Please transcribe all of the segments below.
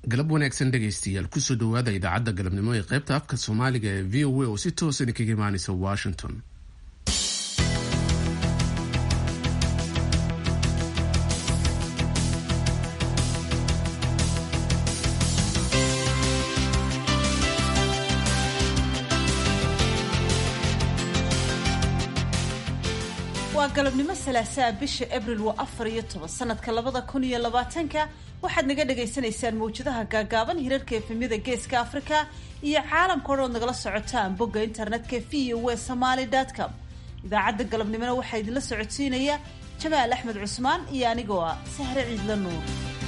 galab wanaagsan dhegaystayaal kusoo dhowaada idaacadda galabnimo ee qaybta afka soomaaliga ee v o a oo si toosan kaga imaanaysa washington waa galabnimo salaasaa bisha abril waa afar iyo toban sanadka labada kun iyo labaatanka waxaad naga dhagaysanaysaan mawjadaha gaagaaban hirarka efemyada geeska afrika iyo caalamka o dhan ood nagala socotaan bogga internetka v o w somaly com idaacadda galabnimona waxaa idinla socodsiinaya jamaal axmed cusmaan iyo anigoo ah sahre ciidla nuur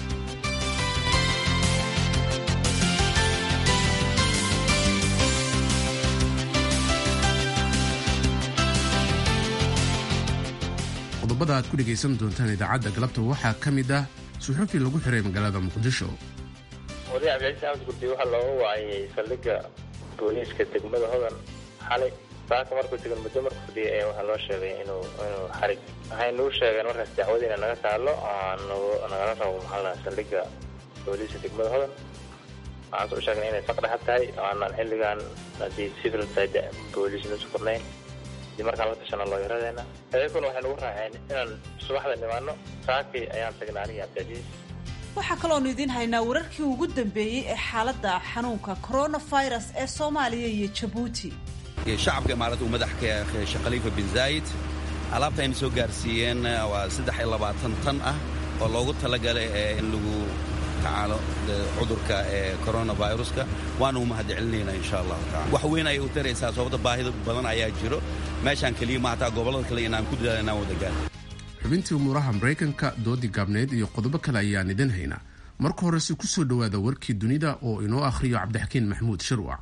qodobada aad ku dhegaysan doontaan idaacadda galabta waxaa ka mid ah suxufi lagu xiray magaalada muqdisho wadac cabdilciis axmed gurdi waxaa looga wacayay saldhigga booliiska degmada hodan xalay saaka markuu degan muddo markuu fadhiyay ayaa waxaa loo sheegay inuu inuu xarig waxay nagu sheegeen markaas dacwada ina naga taalo nagala rabo maxaa la saldhigga booliiska degmada hodan waxaan soo sheegnay inay saqdhexa tahay aanaan xilligan haddii civil tahay booliis nusu kornayn markaan la tashana looyaradeena ayaguna waxay nagu raaceen inaan subaxda nimaano saakii ayaan tagnay aniga cabdicasiis waxaa kaloonu idiin haynaa wararkii ugu dambeeyey ee xaaladda xanuunka coronavirus ee soomaaliya iyo jabuuti shacabka imaaradda uu madax ka yahay sheekh khaliifa bin zaayid alaabta ayna soo gaarsiiyeen waa saddex iyo labaatan tan ah oo loogu talagalay in lagu tacaalo cudurka ee coronaviruska waana u mahadcelinaynaa insha allahu tacala wax weyn ayay u taraysaa sababta baahida badan ayaa jiro meeshaan keliya ma hataa gobollada kale inaan ku dadaala inaan wada gaar xubintii umuuraha maraykanka doodii gaabneed iyo qodobo kale ayaan idin haynaa marka horese ku soo dhowaada warkii dunida oo inoo akhriyo cabdixakiin maxmuud shirwac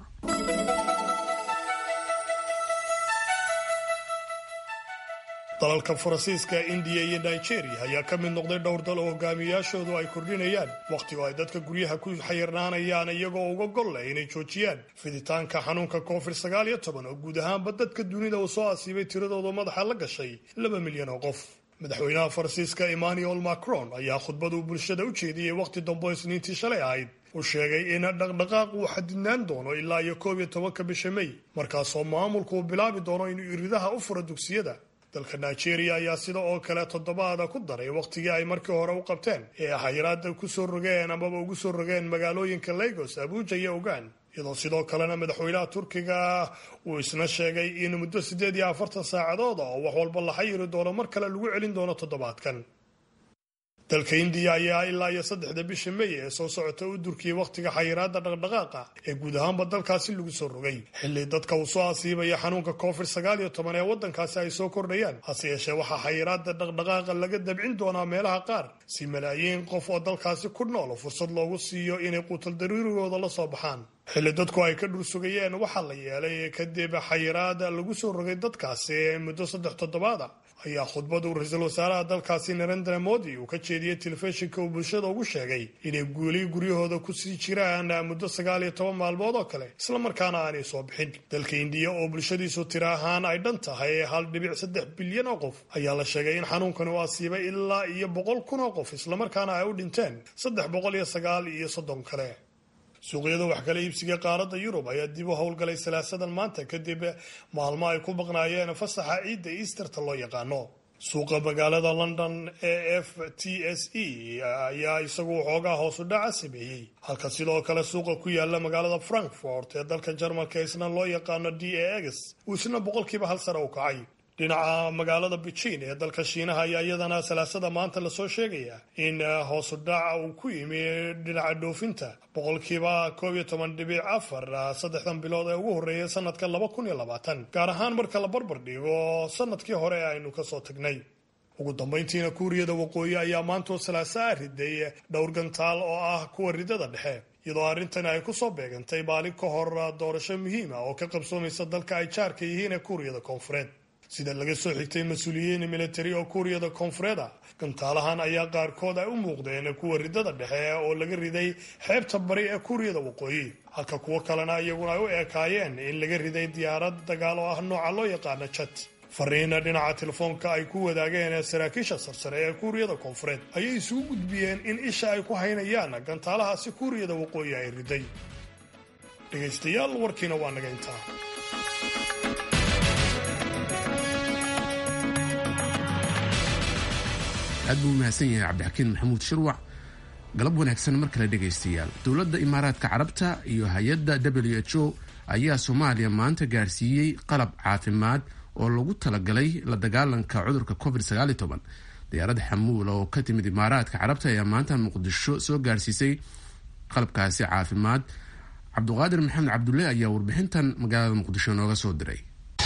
dalalka faransiiska indiya iyo nigeria ayaa ka mid noqday dhowr dal oo hogaamiyayaashoodu ay kordhinayaan wakhtigo ay dadka guryaha ku xayirnaanayaan iyagoo uga gol leh inay joojiyaan fiditaanka xanuunka covid sagaal iyo toban oo guud ahaanba dadka dunida uu soo asiibay tiradooda madaxa la gashay laba milyan oo qof madaxweynaha faransiiska emmanuel macron ayaa khudbad uu bulshada u jeediyey wakhti dambo isniintii shalay ahayd uu sheegay in dhaqdhaqaaq uu xadidnaan doono ilaa iyo koob iyo tobanka bisha mey markaasoo maamulku uu bilaabi doono inuu iridaha u furo dugsiyada dalka nigeria ayaa sida oo kale toddobaada ku daray wakhtigii ay markii hore u qabteen ee xayiraada ku soo rogeen amaba ugu soo rogeen magaalooyinka lagos abuja iyo ogaan iyadoo sidoo kalena madaxweynaha turkiga uu isna sheegay in muddo siddeed iyo afartan saacadood oo wax walba la xayiri doono mar kale lagu celin doono toddobaadkan dalka indiya ayaa ilaa iyo saddexda bisha mey ee soo socota u durkiyey wakhtiga xayiraada dhaqdhaqaaqa ee guud ahaanba dalkaasi lagu soo rogay xilli dadka uu soo asiibaya xanuunka covid sagaal iyo toban ee waddankaasi ay soo kordhayaan hase yeeshee waxaa xayiraada dhaqdhaqaaqa laga dabcin doonaa meelaha qaar si malaayiin qof oo dalkaasi ku nool fursad loogu siiyo inay quutal daruurigooda la soo baxaan xilli dadku ay ka dhursugayeen waxaa la yeelay kadib xayiraada lagu soo rogay dadkaasi ee muddo saddex toddobaada ayaa khudbadu ra-iisul wasaaraha dalkaasi narendra modi uu ka jeediyey telefishinka uu bulshada ugu sheegay inay guuli guryahooda kusii jiraan muddo sagaal iyo toban maalmood oo kale islamarkaana aanay soo bixin dalka indiya oo bulshadiisu tira ahaan ay dhan tahay hal dhibic saddex bilyan oo qof ayaa la sheegay in xanuunkan uu asiibay ilaa iyo boqol kun oo qof islamarkaana ay u dhinteen saddex boqol iyo sagaal iyo soddon kale suuqyada wax kala iibsiga qaaradda yurub ayaa dib u howlgalay salaasadan maanta kadib maalmo ay ku baqnaayeen fasaxa ciidda easterta loo yaqaano suuqa magaalada london e f t s e ayaa isagu xoogaa hoosu dhaca sameeyey halka sidoo kale suuqa ku yaala magaalada frankfort ee dalka jarmalka isna loo yaqaano d a x uu isna boqolkiiba hal sare u kacay dhinaca magaalada beijing ee dalka shiinaha ayaa iyadana salaasada maanta lasoo sheegaya in hoosu dhaca uu ku yimi dhinaca dhoofinta boqolkiiba koob iyo toban dhibic afar saddexdan bilood ee ugu horreeyay sanadka laba kun iyo labaatan gaar ahaan marka la barbar dhigo sanadkii hore ee aynu kasoo tagnay ugu dambayntiina kuuriyada waqooyi ayaa maantoo salaasaa riday dhowr gantaal oo ah kuwa ridada dhexe iyadoo arrintani ay kusoo beegantay maalin ka hor doorasho muhiima oo ka qabsoomaysa dalka ay jaarka yihiin ee kuuriyada koonfureed sida laga soo xigtay mas-uuliyiin militari oo kuuriyada koonfureed ah gantaalahan ayaa qaarkood ay u muuqdeen kuwa ridada dhexe oo laga riday xeebta bari ee kuuriyada waqooyi halka kuwo kalena iyaguna ay u ekaayeen in laga riday diyaarad dagaal oo ah nooca loo yaqaano jat fariina dhinaca telefoonka ay ku wadaageen saraakiisha sarsare ee kuuriyada koonfureed ayay isugu gudbiyeen in isha ay ku haynayaan gantaalahaasi kuuriyada waqooyi ay riday dhegaystayaal warkiina waa naga intaa aad buu umahadsan yahay cabdixakiin maxamuud shirwac galab wanaagsan mar kale dhegaystayaal dowladda imaaraadka carabta iyo hay-adda w h o ayaa soomaaliya maanta gaarsiiyey qalab caafimaad oo lagu talagalay la dagaalanka cudurka covid diyaarad xamuul oo ka timid imaaraadka carabta ayaa maanta muqdisho soo gaarsiisay qalabkaasi caafimaad cabduqaadir maxamed cabdulle ayaa warbixintan magaalada muqdisho nooga soo diray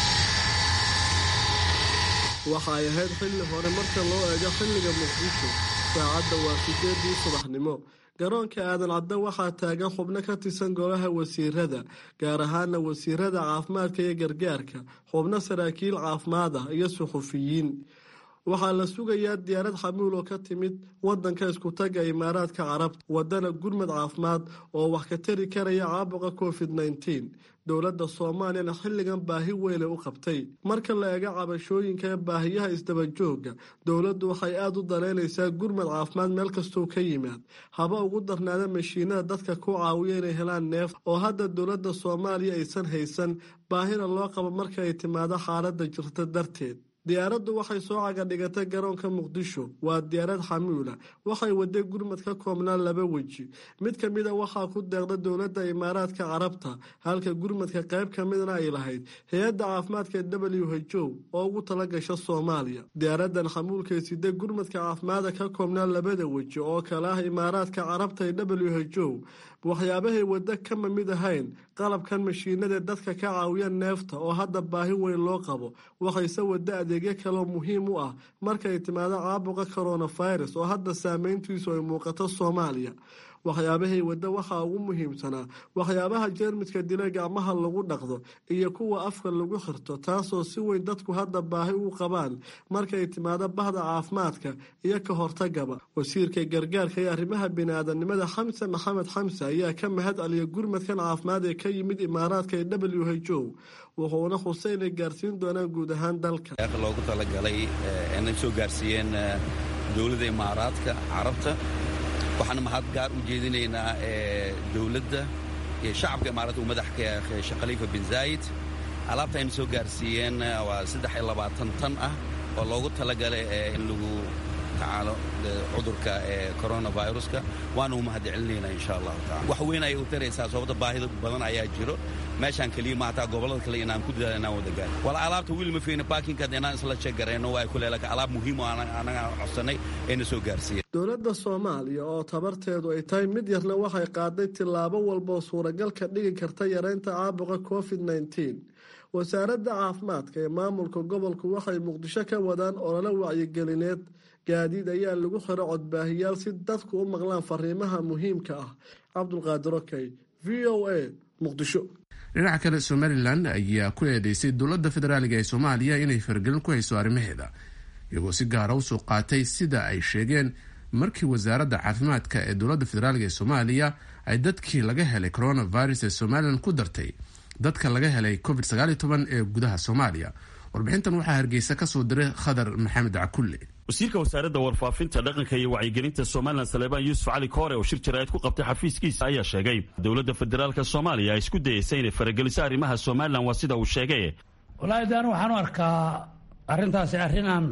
waxa ay ahayd xilli hore marka loo eego xilliga muqdisho saacadda waa sideedii subaxnimo garoonka aadan cadde waxaa taagan xubno ka tirsan golaha wasiirada gaar ahaana wasiirada caafimaadka iyo gargaarka xubno saraakiil caafimaad ah iyo suxufiyiin waxaa la sugayaa diyaarad xamuul oo ka timid wadanka iskutaga imaaraadka carabta wadana gurmad caafimaad oo wax ka tari karaya caabuqa covid nteen dowladda soomaaliyana xilligan baahi weynay u qabtay marka la eego cabashooyinka ee baahiyaha isdabajooga dowladdu waxay aada u danaynaysaa gurmad caafimaad meel kastou ka yimaad haba ugu darnaada mashiinada dadka ku caawiya inay helaan neef oo hadda dowladda soomaaliya aysan haysan baahina loo qabo marka ay timaado xaaladda jirta darteed diyaaraddu waxay soo cagadhigatay garoonka muqdisho waa diyaarad xamuula waxay waday gurmad ka koobnaan laba weji mid ka mida waxaa ku deeqda dowladda imaaraadka carabta halka gurmadka qayb ka midna ay lahayd hay-adda caafimaadka w h o oo ugu tala gasha soomaaliya diyaaradan xamuulkay sida gurmadka caafimaada ka koobnaan labada weji oo kale ah imaaraadka carabta ee w h o waxyaabahay waddo kama mid ahayn qalabkan mashiinada dadka ka caawiya neefta oo hadda baahi weyn loo qabo waxayse waddo adeegyo kaleo muhiim u ah markay timaado caabuqa coronavirus oo hadda saameyntiisu ay muuqato soomaaliya waxyaabahay waddo waxaa ugu muhiimsanaa waxyaabaha jeermiska dila gacmaha lagu dhaqdo iyo kuwa afka lagu xirto taasoo si weyn dadku hadda baahi u qabaan markay timaado bahda caafimaadka iyo ka hortagaba wasiirka gargaarka iyo arrimaha bini-aadanimada xamse maxamed xamse ayaa ka mahad celiya gurmadkan caafimaad ee ka yimid imaaraadka ee w h o wuxuuna xusay inay gaarsiin doonaan guud ahaan dalka loogu talagalay inay soo gaarsiiyeen dowladda imaaraadka carabta waxaan mahad gaar u jeedinaynaa dowladda iyo shacabka imaaraadka uu madaxka sheekh khaliifa bin zaayid alaabta ayna soo gaarsiiyeen waa saddex iyo labaatan tan ah oo loogu talagalay in lagu tacaalo cudurka coronaviruska waana u mahad celinaynaa insha allahu tacala wax weyn ayay u taraysaa sababta baahida badan ayaa jiro meeshaan keliya ma hataa gobollada kale inaan ku dadaal inaan wada gaaro wala alaabta wiil ma fiina baakinkaad inaan isla sheegarayno waa kuleelaka alaab muhiim oo anaga codsanay ayna soo gaarsiiyeen dowladda soomaaliya oo tabarteedu ay tahay mid yarna waxay qaaday tillaabo walboo suuragal ka dhigi karta yareynta caabuqa covid nteen wasaaradda caafimaadka ee maamulka gobolku waxay muqdisho ka wadaan olole wacyigelineed gaadiid ayaa lagu xiro codbaahiyaal si dadku u maqlaan fariimaha muhiimka ah cabdulqaadir okey v o a muqdisho dhinaca kale somalilan ayaa ku eedeysay dowladda federaaliga ee soomaaliya inay faragelin ku hayso arrimaheeda iyagoo si gaara usoo qaatay sida ay sheegeen markii wasaaradda caafimaadka ee dowladda federaaliga ee soomaaliya ay dadkii laga helay coronavirus ee somalilan ku dartay dadka laga helay covid ee gudaha soomaaliya warbixintan waxaa hargeysa kasoo diray khadar maxamed cakulle wasiirka wasaaradda warfaafinta dhaqanka iyo wacyigelinta somalilan saleebaan yuusuf cali koore oo shir jaraa'id ku qabtay xafiiskiisa ayaa sheegay dowladda federaalka soomaaliya ay isku dayeysa inay farageliso arrimaha somalilan waa sida uu sheegay wallaahi de anu waxaan u arkaa arrintaasi arrin aan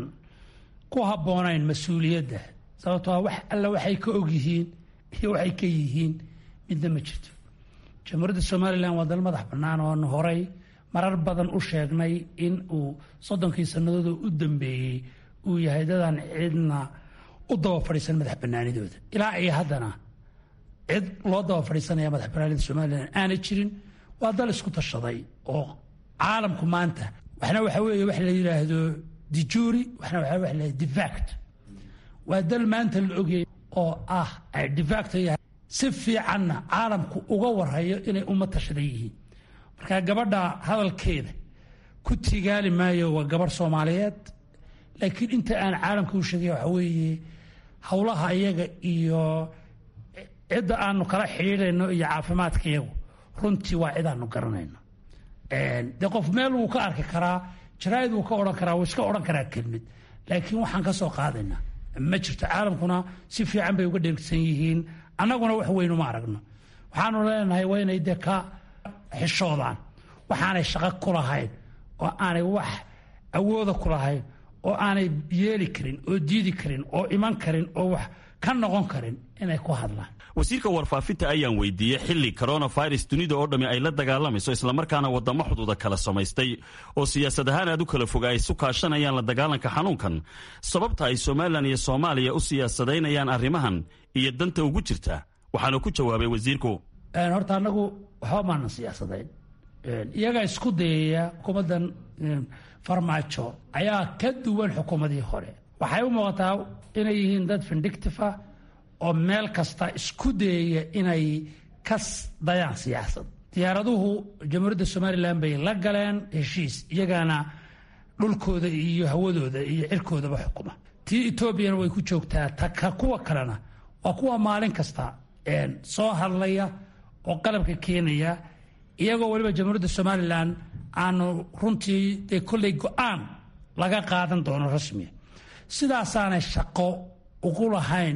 ku habboonayn mas-uuliyadda sababtoo wax alla waxay ka og yihiin iyo waxay ka yihiin midna ma jirto jamhuuriyadda somalilan waa dal madax bannaan oon horay marar badan u sheegnay in uu soddonkii sannadood u dambeeyey uu yahay dadaan cidna u daba fadhiisan madax banaanidooda ilaa iyo haddana cid loo daba fadhiisanaya madax banaanida somalilan aana jirin waa dal isku tashaday oo caalamku maanta waxna waxa weeye wax la yidhaahdo dijuri waxna waxa wax la difact waa dal maanta la ogyahay oo ah ay difact yahay si fiicanna caalamku uga warhayo inay uma tashadan yihiin marka gabadha hadalkeeda ku tigaali maayo waa gabarh soomaaliyeed laakiin inta aan caalamka u sheegay waxa weeye howlaha iyaga iyo cidda aanu kala xidhiidhayno iyo caafimaadka iyagu runtii waa cid aanu garanayno dee qof meel wuu ka arki karaa jaraa'id wuu ka odhan karaa wuu iska odhan karaa kelmid laakiin waxaan ka soo qaadaynaa ma jirto caalamkuna si fiican bay uga dheegsan yihiin annaguna wax weyn uma aragno waxaanu leenahay waa inay dee ka xishoodaan waxaanay shaqo ku lahayn oo aanay wax awooda ku lahayn oo aanay yeeli karin oo diidi karin oo iman karin oo wax ka noqon karin inay ku hadlaan wasiirka warfaafinta ayaan weydiiyey xilli coronavirus dunida oo dhammi ay la dagaalamayso islamarkaana wadamo xuduuda kala samaystay oo siyaasad ahaan aad u kala foga ay isu kaashanayaan la dagaalanka xanuunkan sababta ay somalilan iyo soomaaliya u siyaasadaynayaan arrimahan iyo danta ugu jirta waxaana ku jawaabay wasiirku horta anagu waxba maanan siyaasadayn iyagaa isku dayaya xukuumaddan farmaajo ayaa ka duwan xukuumadii hore waxay u muuqataa inay yihiin dad vindictive ah oo meel kasta isku dayaya inay ka dayaan siyaasad diyaaraduhu jamhuuriyadda somalilan bay la galeen heshiis iyagaana dhulkooda iyo hawadooda iyo cirkoodaba xukuma tii etoobiyana way ku joogtaa taka kuwa kalena waa kuwa maalin kasta soo hadlaya oo qalabka keenaya iyagoo weliba jamhuuriyadda somalilan aanu runtii dee kolley go-aan laga qaadan doono rasmiya sidaasaanay shaqo ugu lahayn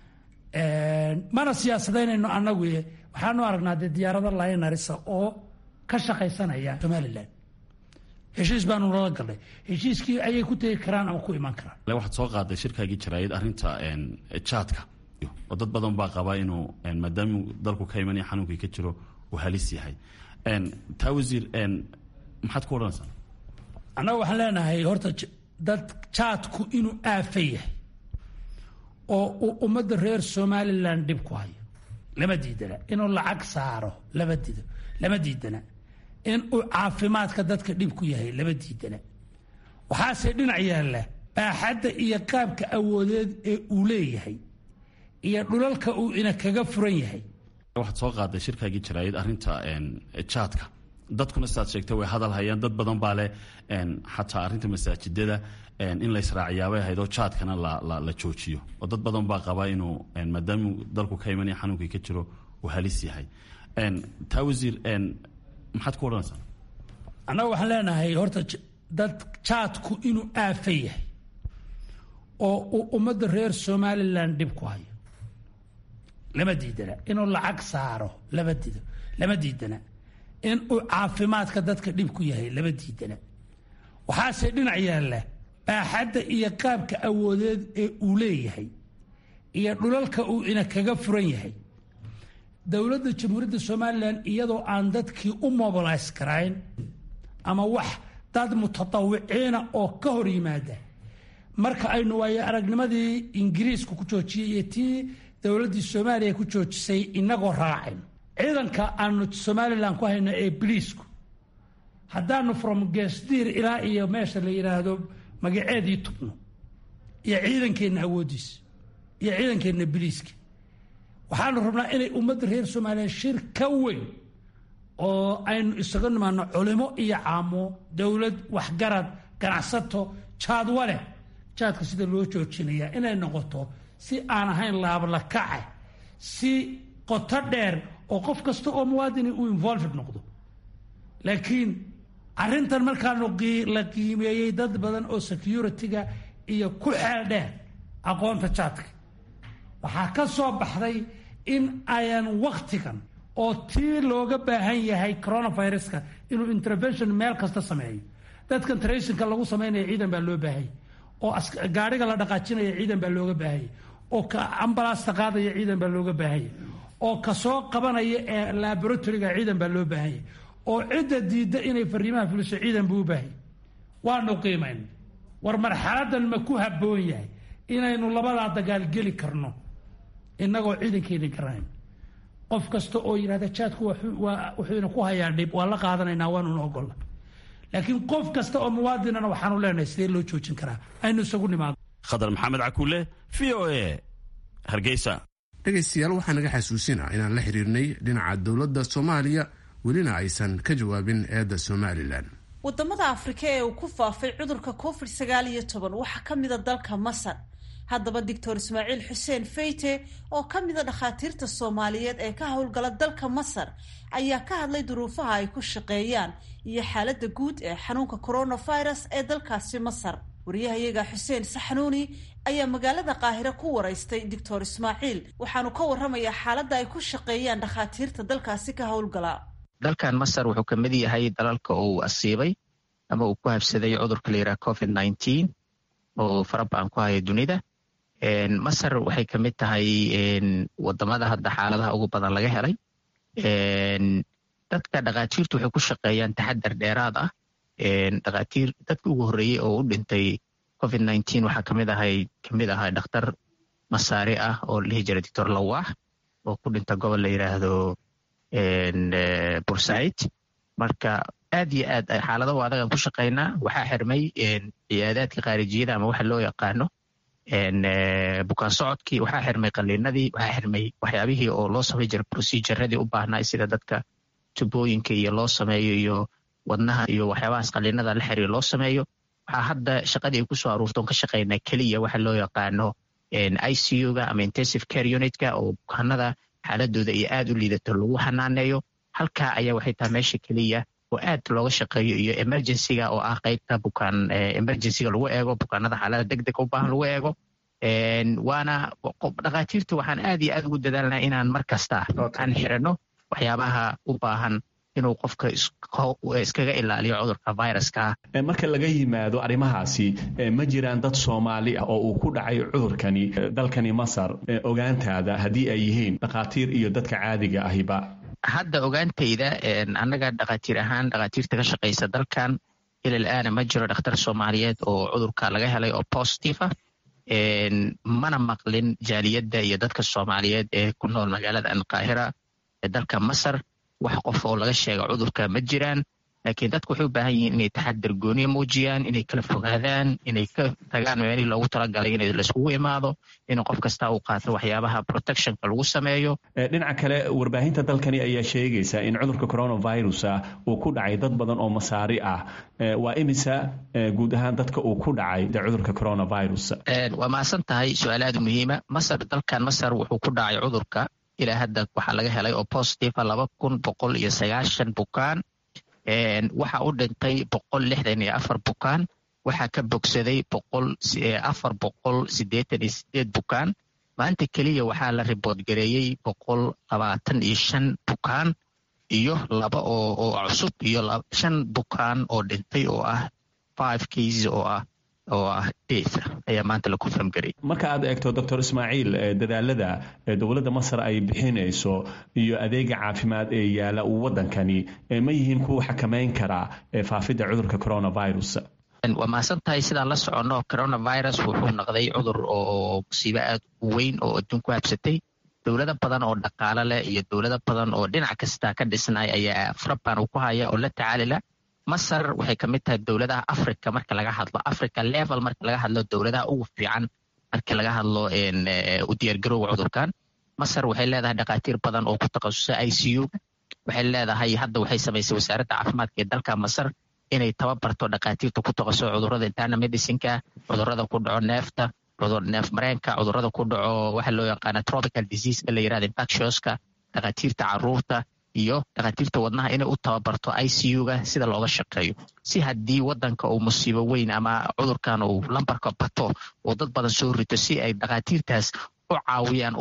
mana siyaasadaynayno annagu waxaanu aragnaa dee diyaarado laynarisa oo ka shaqaysanaya somalilan heshiis baanu nala galnay heshiiskii ayay ku tegi karaan ama ku iman karaan waxaad soo qaaday shirkaagii jaraayid arrinta jaadka oo dad badan baa qabaa inuu maadaamuu dalku ka imanaya xanuunkii ka jiro uu halis yahay taa wasiir maxaad ku odhanaysaa annaga waxaan leenahay horta dad jaadku inuu aafa yahay oo uu ummadda reer somalilan dhib ku hayo lama diidana inuu lacag saaro lama diido lama diidana in uu caafimaadka dadka dhib ku yahay lama diidana waxaase dhinac yaalla baaxadda iyo qaabka awoodeed ee uu leeyahay iyo dhulalka uu ina kaga furan yahay waxaad soo qaaday shirkaagii jaraayid arrinta jaadka dadkuna sidaad sheegtay way hadal hayaan dad badan baa leh xataa arrinta masaajidada in la israaciyaabay ahayd oo jaadkana la joojiyo oo dad badan baa qabaa inuu maadaamuu dalku ka imanaya xanuunkii ka jiro uu halis yahay taa wasiir maxaad ku odhanaysaa annaga waxaan leenahay horta dad jaadku inuu aafa yahay oo uu ummadda reer somalilan dhib ku hayo lama diidana inuu lacag saaro lama diido lama diidana in uu caafimaadka dadka dhib ku yahay lama diidana waxaase dhinac yaalla baaxadda iyo qaabka awoodeed ee uu leeyahay iyo dhulalka uu ina kaga furan yahay dowladda jamhuuriyadda somalilan iyadoo aan dadkii u mobilise karayn ama wax dad mutatawiciina oo ka hor yimaada marka aynu waayo aragnimadii ingiriisku ku joojiyey iyo tii dowladdii soomaaliya ku joojisay inagoo raacin ciidanka aanu somalilan ku hayno ee biliisku haddaanu from geesdiir ilaa iyo meesha la yidhaahdo magaceedii tubno iyo ciidankeenna awooddiisa iyo ciidankeenna biliiska waxaanu rabnaa inay ummadda reer soomaaliya shir ka weyn oo aynu isaga nimaano culimo iyo caamo dowlad waxgarad ganacsato jaadwale jaadka sida loo joojinaya inay noqoto si aan ahayn laablakace si qoto dheer oo qof kasta oo muwaadini uu involved noqdo laakiin arrintan markaanu la qiimeeyey dad badan oo security-ga iyo ku xeel dheer aqoonta jaadka waxaa ka soo baxday in ayan wakhtigan oo tii looga baahan yahay coronaviruska inuu intervention meel kasta sameeyo dadkan traysinka lagu samaynaya ciidan baa loo baahanya oo gaariga la dhaqaajinaya ciidan baa looga baahanya oo ka ambalasta qaadaya ciidan baa looga baahanya oo kasoo qabanaya ee laboratoryga ciidan baa loo baahanya oo cidda diidda inay fariimaha fuliso ciidan buu u baahanya waanu qiimayn war marxaladan ma ku habboon yahay inaynu labadaa dagaal geli karno innagoo ciidankeeni garanayn qof kasta oo yidhahda jaadku wuxuuna ku hayaa dhib waa la qaadanaynaa waanuna ogolla laakiin qof kasta oo muwaadinana waxaanu leenahay sidee loo joojin karaa aynu isagu nimaado khadar maxamed cakuule v o a hargeysa dhegaystayaal waxaa naga xasuusinaa inaan la xiriirnay dhinaca dowladda soomaaliya welina aysan ka jawaabin eedda somalilan wadamada afrika ee uu ku faafay cudurka covid sagaal iyo toban waxaa ka mida dalka masar haddaba doctor ismaaciil xuseen feyte oo ka mida dhakhaatiirta soomaaliyeed ee ka howlgala dalka masar ayaa ka hadlay duruufaha ay ku shaqeeyaan iyo xaaladda guud ee xanuunka coronavirus ee dalkaasi masar wariyahayaga xuseen saxnuuni ayaa magaalada qaahire ku waraystay doctor ismaaciil waxaanu ka warramayaa xaaladda ay ku shaqeeyaan dhakhaatiirta dalkaasi ka howlgala dalkan masar wuxuu ka mid yahay dalalka uu asiibay ama uu ku habsaday cudurka la yidhaha covid nineteen oo farabaan ku haya dunida masar waxay ka mid tahay wadamada hadda xaaladaha ugu badan laga helay dadka dhakhaatiirtu waxay ku shaqeeyaan taxadar dheeraad ah dhakhaatiir dadka ugu horreeyey oo u dhintay covid nineteen waxaa kamid ahay kamid ahaa dhakhtar masaare ah oo la dhihi jiray doctor lawaax oo ku dhinta gobol la yidhaahdo bursaid marka aad iyo aad xaaladahu adagaan ku shaqaynaa waxaa xirmay ciyaadaadka khaarijiyada ama waxa loo yaqaano bukaan socodkii waxaa xirmay qaliinadii waxaa xirmay waxyaabihii oo loo samay jira proceduradii u baahnaa sida dadka tubooyinka iyo loo sameeyo iyo wadnaha iyo waxyaabahaas qaliinada la xiriir loo sameeyo waxaa hadda shaqadii ay kusoo aruurtoon ka shaqaynaa keliya waxa loo yaqaano i c u-ga ama intensive care unitka oo bukaanada xaaladooda iyo aad u liidato lagu xanaaneeyo halkaa ayaa waxay tahay meesha keliya oo aad looga shaqeeyo iyo emergencyga oo ah qeybta bukaan emergencyga lagu eego bukaanada xaalada deg deg u baahan lagu eego waana dhakhaatiirta waxaan aad iyo aad ugu dadaalnaa inaan mar kasta aan xirano waxyaabaha u baahan inuu qofka iskaga ilaaliyo cudurka viruska marka laga yimaado arrimahaasi ma jiraan dad soomaali ah oo uu ku dhacay cudurkani dalkani masar ogaantaada haddii ay yihiin dhakhaatiir iyo dadka caadiga ahiba hadda ogaantayda annaga dhakhaatiir ahaan dhakhaatiirta ka shaqaysa dalkan ilal aana ma jiro dhakhtar soomaaliyeed oo cudurka laga helay oo positive ah mana maqlin jaaliyadda iyo dadka soomaaliyeed ee ku nool magaalada alqaahira ee dalka masar wax qof oo laga sheega cudurka ma jiraan laakiin dadku waxay u baahan yihiin inay taxadar gooniya muujiyaan inay kala fogaadaan inay ka tagaan meelihii loogu talagalay in laiskugu imaado in qof kasta uu qaato waxyaabaha protectionka lagu sameeyo dhinaca kale warbaahinta dalkani ayaa sheegaysa in cudurka coronavirus uu ku dhacay dad badan oo masaari ah waa imisa guud ahaan dadka uu ku dhacay cudurka coronavirus waa mahadsan tahay su-aal aad muhiima masar dalkan masar wuxuu ku dhacay cudurka ilaa hadda waxaa laga helay oo positiva laba kun boqol iyo sagaashan bukaan waxa u dhintay boqol lixdan iyo afar bukaan waxaa ka bogsaday boqol afar boqol siddeetan iyo sideed bukaan maanta keliya waxaa la ribood gareeyey boqol labaatan iyo shan bukaan iyo laba oo oo cusub iyo shan bukaan oo dhintay oo ah five cases oo ah oo ah death ayaa maanta la confirm garay marka aad eegto doctor ismaaciil dadaalada dowladda masar ay bixinayso iyo adeega caafimaad ee yaala waddankani ma yihiin kuwa xakameyn karaa faafidda cudurka coronavirus waa mahadsan tahay sidaan la soconno coronavirus wuxuu noqday cudur oo musiibo aad u weyn oo adduunku habsatay dowlado badan oo dhaqaalo leh iyo dowlado badan oo dhinac kasta ka dhisnay ayaa faraban uu ku haya oo la tacaalila masar waxay ka mid tahay dowladaha africa marka laga hadlo africa level marka laga hadlo dowladaha ugu fiican marka laga hadlo u diyaargarowga cudurkan masar waxay leedahay dhakhaatiir badan oo ku takhasusay i c u waxay leedahay hadda waxay samaysay wasaaradda caafimaadka ee dalka masar inay tababarto dhakhaatiirta ku takhaso cudurada interna medicinka cudurada ku dhaco neefta neef mareenka cudurada ku dhaco waxa loo yaqaana tropical diseaseka la yirahda infectioska dhakhaatiirta caruurta iyo dhakhaatiirta wadnaha inay u tababarto i c u-ga sida looga shaqeeyo si haddii wadanka uu musiibo weyn ama cudurkan uu lambarka bato oo dad badan soo rito si ay dhakhaatiirtaas u caawiyaan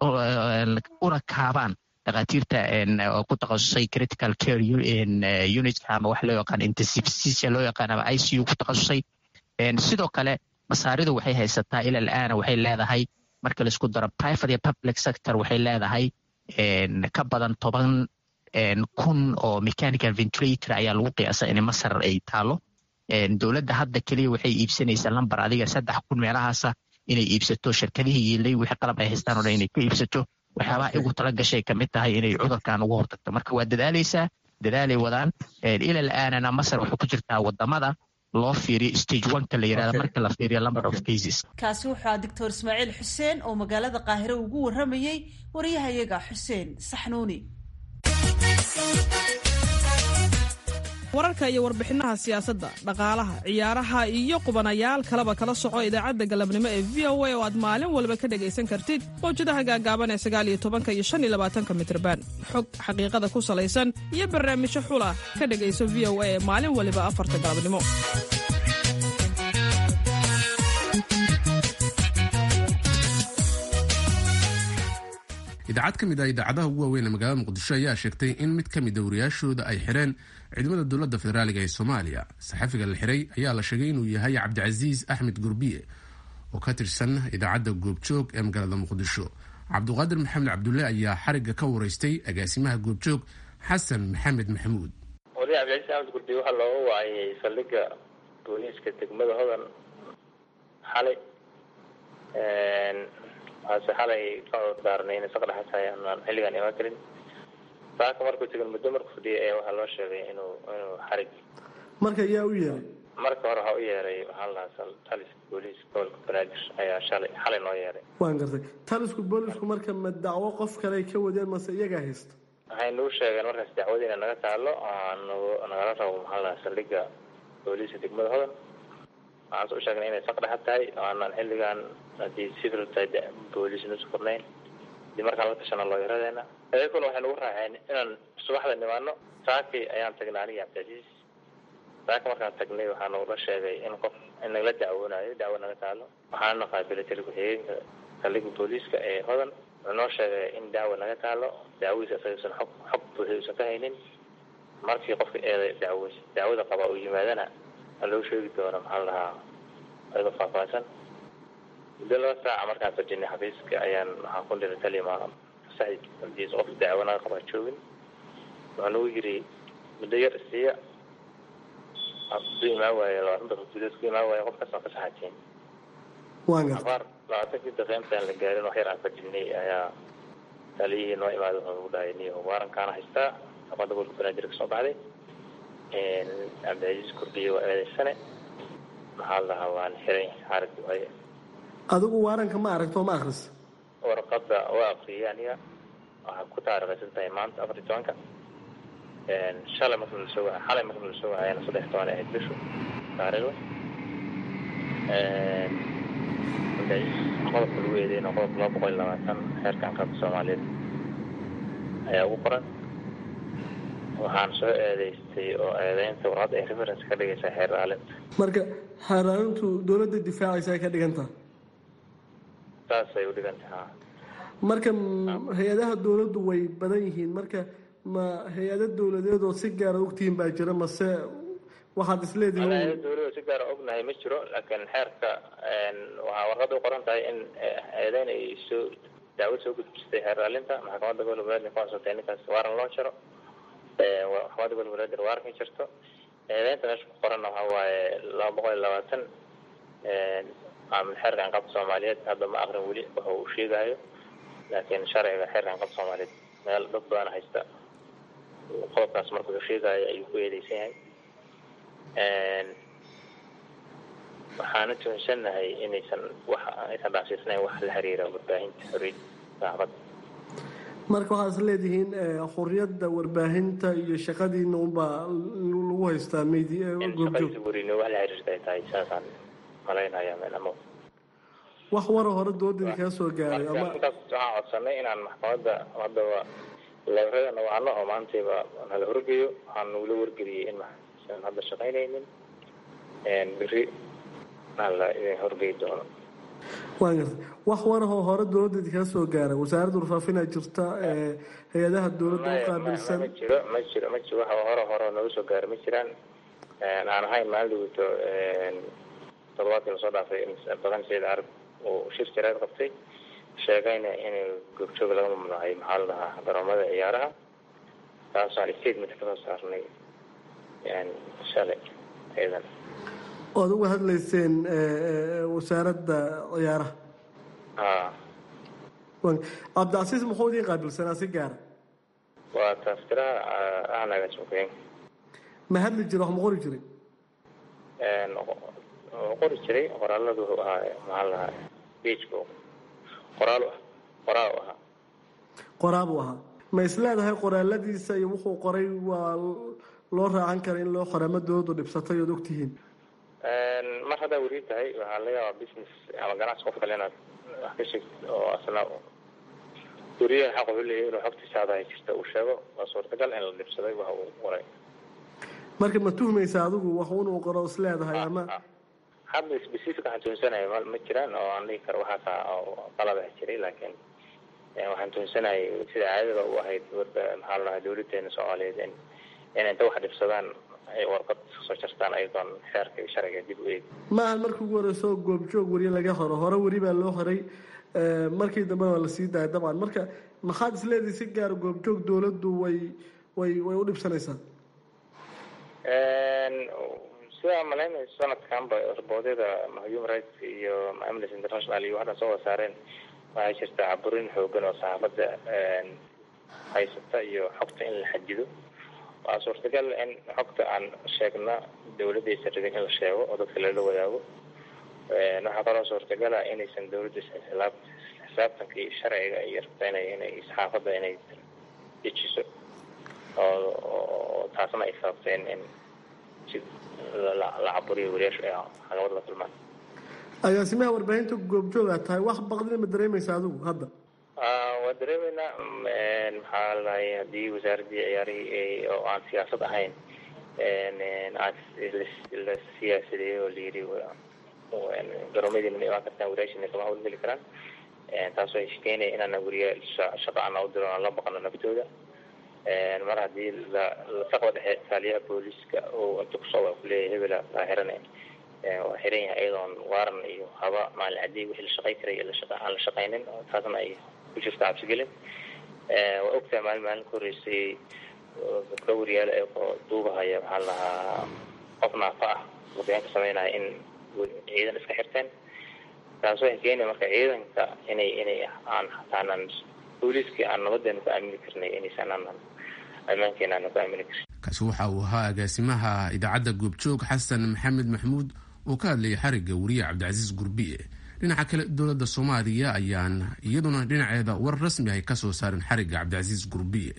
una kaabaan dhakhaatiirta ku takhasusay critical care unit ama wax loo yaqaan intensive loo yaqaan ama i c u ku takhasusay sidoo kale masaaridu waxay haysataa ilal aana waxay leedahay marka laisku daro private iyo public sector waxay leedahay ka badan toban kun oo mechanical ventilator ayaa lagu qiyaasa in masar ay taalo dowladda hadda keliya waxay iibsanaysaa lambar adiga saddex kun meelahaasa inay iibsato shirkadihii yiilay wixii qalab ay haystaan o dhan inay ka iibsato waxyaabaha igu tala gashay kamid tahay inay cudurkan ugu hortagto marka waa dadaalaysaa dadaalay wadaan ilal aanana masar waxay ku jirtaa wadamada loo fiiriyo stage oneka la yirahda marka la fiiriyo number of cases kaasi wuxuu ah doctor ismaaciil xuseen oo magaalada qaahire ugu warramayey wariyahayaga xuseen saxnuuni wararka iyo warbixinaha siyaasadda dhaqaalaha ciyaaraha iyo qubanayaal kaleba kala soco idaacadda galabnimo ee v o a oo aad maalin walba ka dhegaysan kartid mawjadaha gaagaaban ee sagaaliyo tobanka iyo shan iyo labaatanka mitrban xog xaqiiqada ku salaysan iyo barnaamijyo xula ka dhegayso v o a ee maalin waliba afarta galabnimo idaacad ka mid ah idaacadaha ugu waaweyn ee magaalada muqdisho ayaa sheegtay in mid ka mid a wariyaashooda ay xireen ciidamada dowladda federaaliga ee soomaaliya saxafiga la xiray ayaa la sheegay inuu yahay cabdicasiis axmed gurbiye oo ka tirsan idaacadda goobjoog ee magaalada muqdisho cabduqaadir maxamed cabdulle ayaa xarigga ka wareystay agaasimaha goobjoog xasan maxamed maxamuud wali cabdicasiis axmed gurbiye waxaa looga wacayay saldhigga booliiska degmada hodan xalay waase xalay ka daarnay in isaga dhexas hayaan aan xilligaan imaan karin saaka markuu tegin muddo markuu fadhiyay ayaa waxaa loo sheegay inuu inuu xarig marka yaa u yeeray marka hore waxaa u yeeray waxaa la dhahaa taliska booliiska gobolka banaadir ayaa shalay xalay noo yeeray waan gartay talisku boolisku marka ma dacwo qof kale ay ka wadeen mase iyagaa haysta waxay nagu sheegeen markaas dacwada ina naga taalo nagu nagala rabo maxaa la dhahaa saldhigga booliiska degmada hodan waxaan soo sheegnay inay saq dhexa tahay aanaan xilligaan haddii civil tahay booliis nusu furnayn hadii markaan la tashana looyaradeena ayaguna waxay nagu raaceen inaan subaxda nimaano saaki ayaan tagnay aniga cabdicasiis saaka markaan tagnay waxaa nagula sheegay in qof in nagala dacwoonayo dacwo naga taalo waxaana qaabilay tali ku-xigeenka saldhigga booliiska ee hodan wuxuu noo sheegay in dacwo naga taalo dacwadiisa isagausan xog xog buuxi uusan ka haynin markii qofka eeday dacwo dacwada qaba uu yimaadana loo sheegi doona maxaa la dhahaa ayadoo faahfaahsan muddo laba saaca markaan fajinay xafiiska ayaan waxaan ku dhiray talima saxid abdiis qof dacwo naga qabaa joogin wuxuu nagu yiri muddo yar isiiya ku imaan waaye labaatan daqiiq gudood ku imaan waaye qofkaas waan ka saxateen abaar labaatankii daqiiq intaan la gaarin wax yar aan fajinay ayaa taliyihii noo imaada wuxuu nagu dhahay niyo waarankaana haystaa aqoonta gobolka banaadir ka soo baxday cabdicasiis kordhiye waa eedeysane maxaa la dhahaa waan xiray xarig waaye adigu waaranka ma aragto ma akris warqada waa akriyay aniga waxaa ku taarikhaysan tahay maanta afar iyo tobanka shalay marka nalasoo waa xalay marka nalasoo waayana saddex toban ahayd bishu taariikhda qodobka lagu eedeyna qodobka laba boqol iyo labaatan xeerka anqabka soomaaliyeed ayaa ugu qoran waxaan soo eedeystay oo eedeynta warqadda ay reference ka dhigaysaa xeer raalinta marka xeer raalintu dowladda difaacaysa ay ka dhigantaha saasay u dhigan tahaa marka hay-adaha dowladdu way badan yihiin marka ma hay-ado dowladeed oo si gaara ogtihiin baa jira mase waxaad isleedihiin hay-ada dowladoo si gaara ognahay ma jiro laakiin xeerka waxaa warqadda u qoran tahay in eedeyn ay soo dacwad soo gudbisatay xeer raalinta maxkamadda gobolka banaadir ku haysatay ninkaas waaran loo jaro maxkamadda gobolka banaadir waaran ka jirto eedeynta meesha ku qoranna waxaa waaye laba boqol iyo labaatan xeerka anqabka soomaaliyeed hadda ma aqrin weli waxa uu sheegayo laakiin sharciga xeerka anqabka soomaaliyeed meel dad badan haysta qodobkaas marka uu sheegayo ayuu ku eedeysan yahay waxaana tuhunsannahay inaysan wax aysan dhaafsiisnayn wax la xiriira warbaahinta xorriyadda saxaafadda marka waxaad is leedihiin xuriyadda warbaahinta iyo shaqadiina unbaa lagu haystaa media shaqadiisa werino wax la xiriirta ay tahay saasaan malaynaya ama wax wara hore dooladii kaa soo gaaray ama intaas waxaan codsanay inaan maxkamadda haddaba leerada nawacno oo maantayba nala horgeeyo waxaan nagula wargeliyey in maxsan hadda shaqaynaynin beri aan la idin horgeyi doono waan gartay wax warahoo hore dowladdeedi kaa soo gaara wasaaradda warfaafinaa jirta hay-adaha dowladda u qaabilsan ma jiro ma jiro ma jiro wax hore hore nooga soo gaara ma jiraan aan ahayn maalin dhaweyto toddobaadkii lasoo dhaafay badan sayid carab uu shir jaraad qabtay sheegayna in goobjooga laga mamnuucay maxaa la dhahaa garoomada ciyaaraha taasaan statement kasoo saarnay shalay ciidan oad uga hadlayseen wasaaradda ciyaaraha a cabdicasiis muxuu idiin qaabilsanaa si gaara waa taftiraha ahnaga jumkeen ma hadli jira wax ma qori jiray qori jiray qoraaladu wuxuu ahaa maxaa la dhahaa bejka qoraal qoraal u ahaa qoraa buu ahaa ma is leedahay qoraaladiisa iyo wuxuu qoray waa loo raacan kara in loo qora ama dowladdu dhibsatay ood ogtihiin mar haddaa weri tahay waxaa laga yaabaa business ama ganacsi qof kale inaad wax ka sheegtid oo asna weriyaha xaq wuxuu leeyahay inuu xogtiisaada hay jirta uu sheego waa suurtagal in la dhibsaday waxa uu qoray marka ma tuhmaysa adigu wax un uu qoro is leedahay ama hadda specific waxaan tuhunsanaya ma ma jiraan oo aan dhigi karo waxaasa oo qalada jiray laakiin waxaan tuhunsanayay sida caadada u ahayd warda maxaa la dhahay dawladeena soomaaliyeed in in inta wax dhibsadaan ay warqad soo jartaan ayadoon xeerka iyo sharciga dib u eegi ma ahan markii ugu horeyso goobjoog weri laga qoro hore weri baa loo qoray markii dambena waa lasii daayay dabcan marka maxaad isleedahay si gaara goobjoog dowladdu way way way u dhibsanaysaa sidaa malaynayso sanadkanba raboodyada human rights iyo amnesty international iyo waxdhan soo wada saareen waxay jirtaa caburin xoogan oo saxaafadda haysata iyo xogta in la xajido waa suurtagal in xogta aan sheegna dawladaysa rabin in la sheego oo dadka lala wadaago waxaa kaloo suurtagala inaysan dawladda xisaab xisaabtanka iyo sharciga iyo rabta inay inay saxaafadda inay dejiso oo taasna ay sababteen in si la caburiyo wariyaashu ay caqabad la kulmaan agaasimaha warbaahinta goobjoogaa tahay wax baqdina ma dareemaysa adigu hadda waa dareemeynaa maxaa ladahay haddii wasaaradii ciyaarihii oo aan siyaasad ahayn aan la siyaasadeeyey oo layidhi garoomadiina ma imaan kartaan wariyaashina kama hawlgeli karaan taas waxay keenaya inaan wariya shaqo aan u diro aan la baqano naftooda mar haddii lasaqda dhexe taaliyaha booliiska oo inta kusoo waa kuleeyahay hebela laa xiran waa xiran yahay iyadoon waaran iyo haba maalin cadii wixii la shaqayn karay aan la shaqaynin taasna ay ku jirta cabsigelin waa ogtahay maalin maalin ka horreysay dadka wariyaala ee duubahaya maxaa la lahaa qof naafa ah warbixin ka sameynaya in ciidan iska xirteen taas waxay keenaya marka ciidanka inay inay aan hataanan booliiskii aan nabadeena ku aamini karnay inaysan aanan ammaankeena aanan ku aamini karin kaasi waxa uu ahaa agaasimaha idaacadda goobjoog xasan maxamed maxmuud oo ka hadlayay xarigga wariye cabdicasiis gurbiye dhinaca kale dowladda soomaaliya ayaan iyaduna dhinaceeda war rasmi ay ka soo saarin xarigga cabdicasiis gurbiye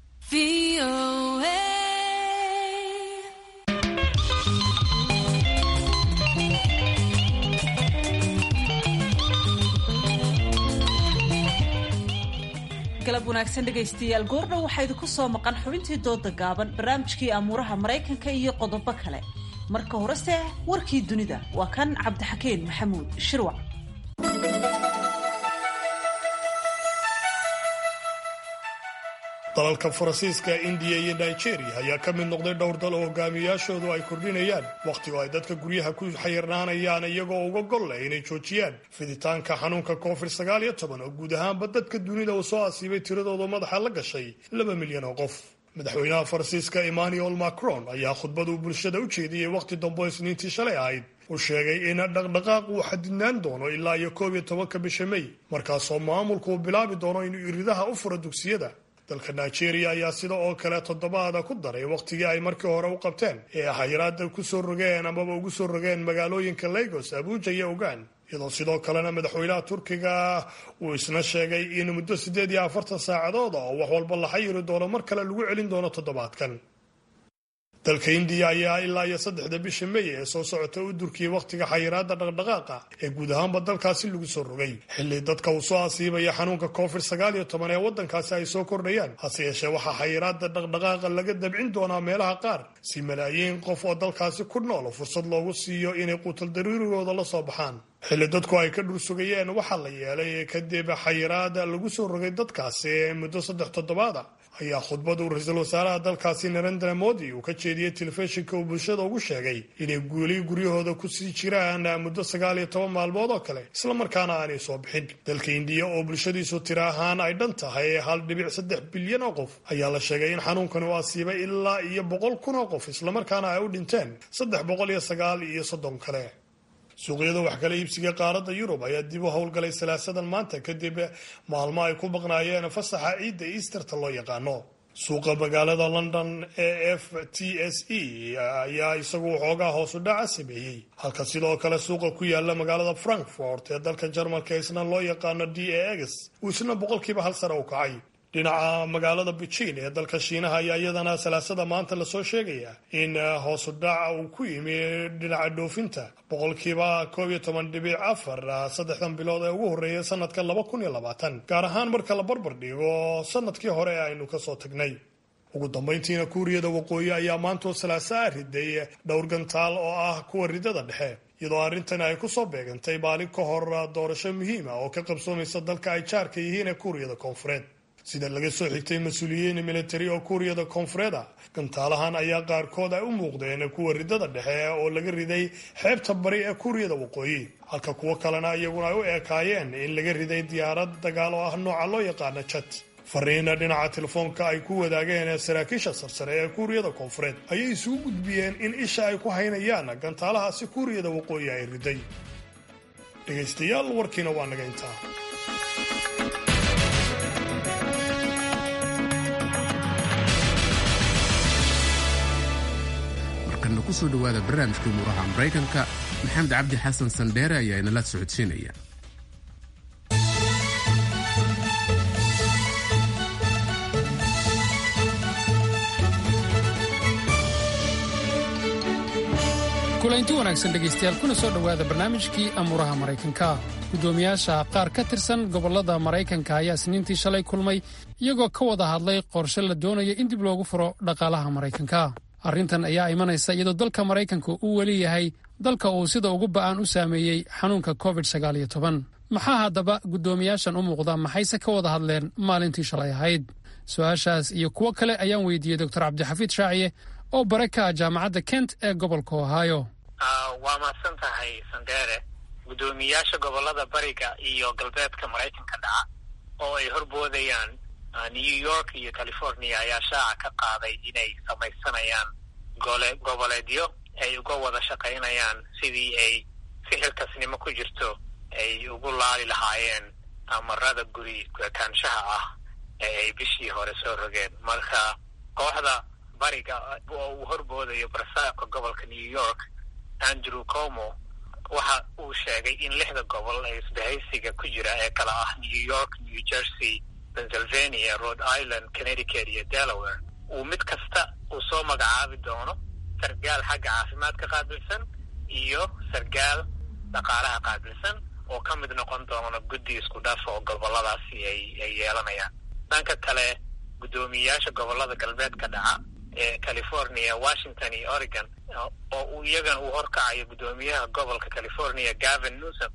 galab wanaagsan dhegaystayaal goordhow waxaa idinku soo maqan xubintii dooda gaaban barnaamijkii amuuraha maraykanka iyo qodobo kale marka horese warkii dunida waa kan cabdixakeen maxamuud shirwac dalalka faransiiska indiya iyo nigeria ayaa ka mid noqday dhowr dal oo hogaamiyayaashoodu ay kordhinayaan wakhtigo ay dadka guryaha ku xayirnaanayaan iyagoo uga gol leh inay joojiyaan fiditaanka xanuunka covid sagaal iyo toban oo guud ahaanba dadka dunida uu soo asiibay tiradooda madaxa la gashay laba milyan oo qof madaxweynaha faransiiska emmanuel macron ayaa khudbad uu bulshada u jeediyey wakhti dambo isniintii shalay ahayd uu sheegay in dhaqdhaqaaq uu xadidnaan doono ilaa iyo koob iyo tobanka bisha mey markaasoo maamulku uu bilaabi doono inuu iridaha u furo dugsiyada dalka nigeria ayaa sida oo kale toddobaada ku daray wakhtigii ay markii hore u qabteen ee xayiraada ku soo rogeen amaba ugu soo rogeen magaalooyinka lagos abuuja iyo ogaan iyadoo sidoo kalena madaxweynaha turkiga uu isna sheegay in muddo siddeed iyo afartan saacadood oo wax walba la xayiri doono mar kale lagu celin doono toddobaadkan dalka indiya ayaa ilaa iyo saddexda bisha mey ee soo socota u durkiyey wakhtiga xayiraada dhaqdhaqaaqa ee guud ahaanba dalkaasi lagu soo rogay xilli dadka uu soo asiibaya xanuunka covid sagaal iyo toban ee waddankaasi ay soo kordhayaan hase yeeshee waxaa xayiraada dhaqdhaqaaqa laga dabcin doonaa meelaha qaar si malaayiin qof oo dalkaasi ku nool fursad loogu siiyo inay quutal daruurigooda la soo baxaan xilli dadku ay ka dhursugayeen waxaa la yeelay kadib xayiraada lagu soo rogay dadkaasi ee muddo saddex toddobaada ayaa khudbadu ra-iisul wasaaraha dalkaasi narendra modi uu ka jeediyey telefishinka uu bulshada ugu sheegay inay guuli guryahooda kusii jiraan muddo sagaal iyo toban maalmood oo kale islamarkaana aanay soo bixin dalka indiya oo bulshadiisu tira ahaan ay dhan tahay hal dhibic saddex bilyan oo qof ayaa la sheegay in xanuunkan uu asiibay ilaa iyo boqol kun oo qof islamarkaana ay u dhinteen saddex boqol iyo sagaal iyo soddon kale suuqyada wax kala iibsiga qaaradda yurub ayaa dib u howlgalay salaasadan maanta kadib maalmo ay ku baqnaayeen fasaxa ciidda easterta loo yaqaano suuqa magaalada london a f t s e ayaa isagu waxoogaa hoosu dhaca sameeyey halka sidoo kale suuqa ku yaala magaalada frankfort ee dalka jarmalka isna loo yaqaano d a x uu isna boqolkiiba hal sare u kacay dhinaca magaalada beijing ee dalka shiinaha ayaa iyadana salaasada maanta lasoo sheegaya in hoosu dhaca uu ku yimi dhinaca dhoofinta boqolkiiba koob iyo toban dhibic afar saddexdan bilood ee ugu horreeyay sanadka laba kun iyo labaatan gaar ahaan marka la barbar dhigo sanadkii hore ee aynu kasoo tagnay ugu dambayntiina kuuriyada waqooyi ayaa maantoo salaasaa riday dhowr gantaal oo ah kuwa ridada dhexe iyadoo arrintani ay kusoo beegantay maalin ka hor doorasho muhiima oo ka qabsoomaysa dalka ay jaarka yihiin ee kuuriyada koonfureed sida laga soo xigtay mas-uuliyiin militari oo kuuriyada koonfureed ah gantaalahan ayaa qaarkood ay u muuqdeen kuwa ridada dhexe oo laga riday xeebta bari ee kuuriyada waqooyi halka kuwo kalena iyaguna ay u eekaayeen in laga riday diyaarad dagaal oo ah nooca loo yaqaana jat fariina dhinaca telefoonka ay ku wadaageen saraakiisha sarsare ee kuuriyada koonfureed ayay isugu gudbiyeen in isha ay ku haynayaan gantaalahaasi kuuriyada waqooyi ay riday dhegaystayaal warkiina waa naga intaa markana kusoo dhowaada barnaamijka umuuraha maraykanka maxamed cabdi xasan sandheere ayaa inala socodsiinaya kulanti wanaagsan dhegaystayaal kuna soo dhowaada barnaamijkii amuuraha maraykanka guddoomiyaasha qaar ka tirsan gobollada maraykanka ayaa isniintii shalay kulmay iyagoo ka wada hadlay qorshe la doonaya in dib loogu furo dhaqaalaha maraykanka arrintan ayaa imanaysa iyadoo dalka maraykanka uu weli yahay dalka uu sida ugu ba'an u saameeyey xanuunka covid maxaa haddaba guddoomiyaashan u muuqda maxayse ka wada hadleen maalintii shalay ahayd su-aashaas iyo kuwo kale ayaan weydiiyey doctor cabdixafiid shaaciye oo bare ka ah jaamacadda kent ee gobolka ohio waa mahadsan tahay sandere guddoomiyaasha gobolada bariga iyo galbeedka maraykanka dhaca oo ay horboodayaan new york iyo california ayaa shaaca ka qaaday inay samaysanayaan gole goboleedyo ay uga wada shaqaynayaan sidii ay sixirkasnimo ku jirto ay ugu laali lahaayeen amarada guri kaanshaha ah ee ay bishii hore soo rogeen marka kooxda bariga oo uu horboodayo barsaabka gobolka new york andrew como waxa uu sheegay in lixda gobol ee isbahaysiga ku jira ee kala ah new york new jersey pennsylvania rhode island connecticut iyo delaware uu mid kasta uu soo magacaabi doono sargaal xagga caafimaadka qaabilsan iyo sargaal dhaqaalaha qaabilsan oo ka mid noqon doono guddi isku dhaf oo goboladaasi ay ay yeelanayaan dhanka kale guddoomiyayaasha gobolada galbeedka dhaca ee california washington iyo oregon oo uu iyagana uu horkacayo guddoomiyaha gobolka california gavin newsom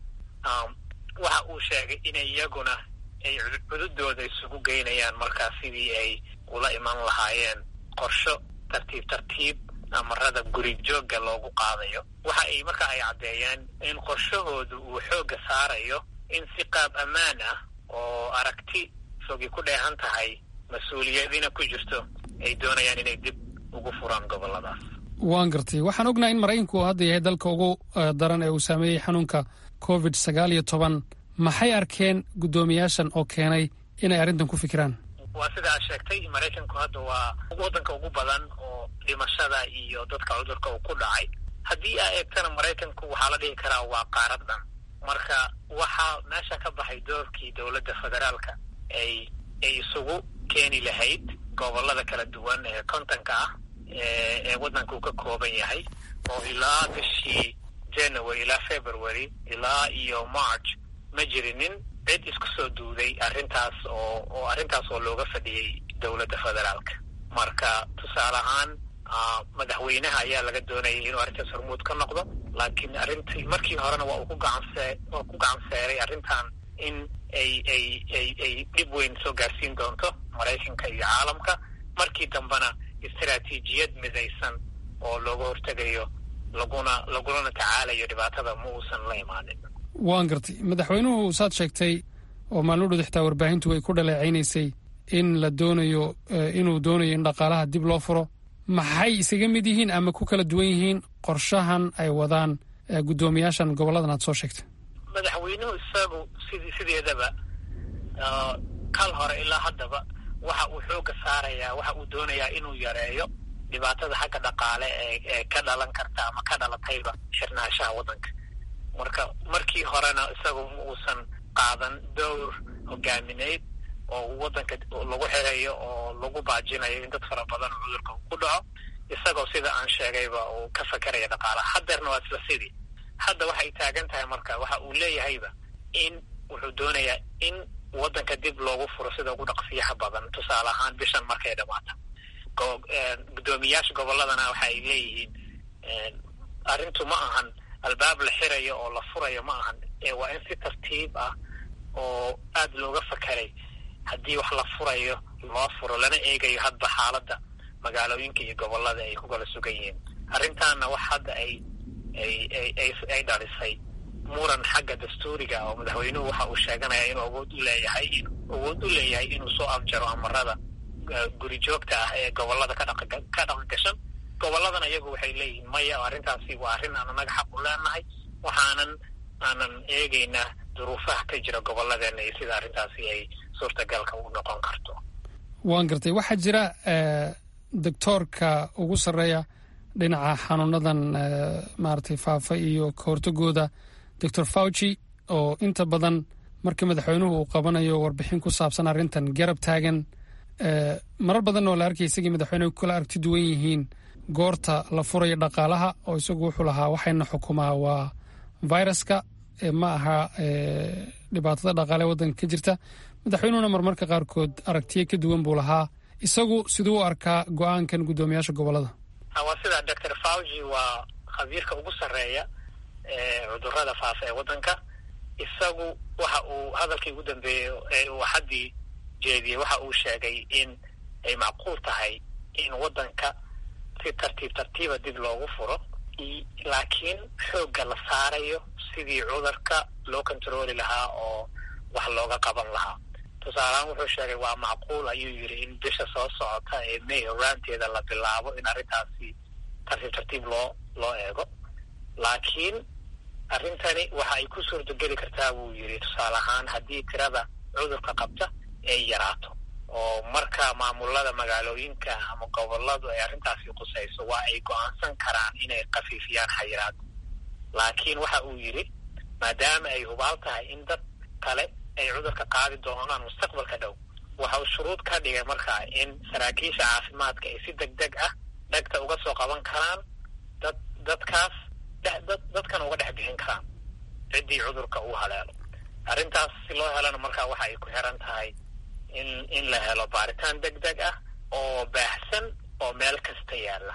waxa uu sheegay inay iyaguna ay cududooda isugu geynayaan markaa sidii ay ula iman lahaayeen qorsho tartiib tartiib amarada guri joogga loogu qaadayo waxa ay marka ay caddeeyeen in qorshahoodu uu xoogga saarayo in si qaab ammaan ah oo aragti fogi ku dheehan tahay mas-uuliyadina ku jirto ay doonayaan inay dib ugu furaan goboladaas waan gartay waxaan ognahay in maraykanku uu hadda yahay dalka ugu daran ee uu saameeyey xanuunka covid sagaal iyo toban maxay arkeen guddoomiyaashan oo keenay inay arrintan ku fikiraan waa sida aad sheegtay maraykanku hadda waa waddanka ugu badan oo dhimashada iyo dadka cudurka uu ku dhacay haddii aa eegtana maraykanku waxaa la dhihi karaa waa qaarad dhan marka waxaa meesha ka baxay doorkii dowladda federaalka ay ay isugu keeni lahayd gobolada kala duwan ee kontonka ah ee waddanka uu ka kooban yahay oo ilaa bishii january ilaa february ilaa iyo march ma jirinin cid isku soo duuday arrintaas oo oo arrintaas oo looga fadhiyey dowladda federaalka marka tusaale ahaan madaxweynaha ayaa laga doonayay inuu arrintaas hormuud ka noqdo laakiin arrintii markii horena waa uu ku gacansee waa ku gacanseeray arrintan in ay ay ay ay dhib weyn soo gaarsiin doonto maraykanka iyo caalamka markii dambena istaraatiijiyad midaysan oo looga hortegayo laguna lagulana tacaalayo dhibaatada ma uusan la imaanin waan gartay madaxweynuhu saad sheegtay oo maalmudhood xitaa warbaahintu ay ku dhaleecaynaysay in la doonayo inuu doonayo in dhaqaalaha dib loo furo maxay isaga mid yihiin ama ku kala duwan yihiin qorshahan ay wadaan guddoomiyaashan goboladan aad soo sheegtay madaxweynuhu isagu sidii sideedaba kal hore ilaa haddaba waxa uu xooga saarayaa waxa uu doonayaa inuu yareeyo dhibaatada xagga dhaqaale ee ee ka dhalan karta ama ka dhalatayba xirnaanshaha waddanka marka markii horena isagu ma uusan qaadan dowr hogaamineyd oo waddanka lagu xirayo oo lagu baajinayo in dad fara badan oo cudurka ku dhaco isagoo sida aan sheegayba uu ka fakeraya dhaqaalaha haddeerna waa isla sidii hadda waxay taagan tahay marka waxa uu leeyahayba in wuxuu doonayaa in waddanka dib loogu furo sida ugu dhaqsiyaha badan tusaale ahaan bishan markay dhamaata guddoomiyaasha gobolladana waxa ay leeyihiin arrintu ma ahan albaab la xirayo oo la furayo ma ahan waa in si tartiib ah oo aad looga fakeray haddii wax la furayo loo furo lana eegayo hadba xaaladda magaalooyinka iyo gobollada ay ku kala sugan yihiin arrintaana wax hadda ay ay ay ay dhalisay muran xagga dastuuriga oo madaxweynuhu waxa uu sheeganaya inuu awood u leeyahay awood u leeyahay inuu soo afjaro amarada guri joogta ah ee gobollada ka dhaqa ka dhaqan gashan gobolladana iyagu waxay leeyihiin maya arrintaasi waa arrin aan anaga xaq u leenahay waxaanan aanan eegaynaa duruufaha ka jira gobolladeena iyo sida arrintaasi ay suurtagalka u noqon karto waan gartay waxaa jira doctoorka ugu sarreeya dhinaca xanuunadan maaragtay faafa iyo kahortagooda doctor fauci oo inta badan markii madaxweynuhu uu qabanayo warbixin ku saabsan arrintan garab taagan marar badan oo la arkay isagii madaxweynuhu kala aragti duwan yihiin goorta la furayo dhaqaalaha oo isagu wuxuu lahaa waxayna xukumaa waa viruska ma aha dhibaatada dhaqaale waddanka ka jirta madaxweynuhuna marmarka qaarkood aragtiyo ka duwan buu lahaa isagu siduu u arkaa go-aankan guddoomiyaasha gobollada waa sida doctor fauci waa khabiirka ugu sarreeya cudurada faafa ee waddanka isagu waxa uu hadalkii ugu dambeeyey ee uu axaddii jeediyey waxa uu sheegay in ay macquul tahay in waddanka si tartiib tartiiba dib loogu furo laakiin xoogga la saarayo sidii cudurka loo kontarooli lahaa oo wax looga qaban lahaa tusaalehaan wuxuu sheegay waa macquul ayuu yidhi in bisha soo socota ee may horaanteeda la bilaabo in arrintaasi tartiib tartiib loo loo eego laakiin arrintani waxa ay ku suurtogeli kartaa buu yidhi tusaale ahaan haddii tirada cudurka qabta ay yaraato oo marka maamulada magaalooyinka ama gobolladu ay arrintaasi qusayso waa ay go-aansan karaan inay khafiifiyaan xayiraada laakiin waxa uu yidhi maadaama ay hubaal tahay in dad kale ay cudurka qaadi doonaan mustaqbalka dhow waxa uu shuruud ka dhigay markaa in saraakiisha caafimaadka ay si deg deg ah dhegta uga soo qaban karaan dad dadkaas dad dadkan uga dhex bixin karaan ciddii cudurka uu haleelo arrintaas si loo helana markaa waxa ay ku xiran tahay in in la helo baaritaan deg deg ah oo baahsan oo meel kasta yaalla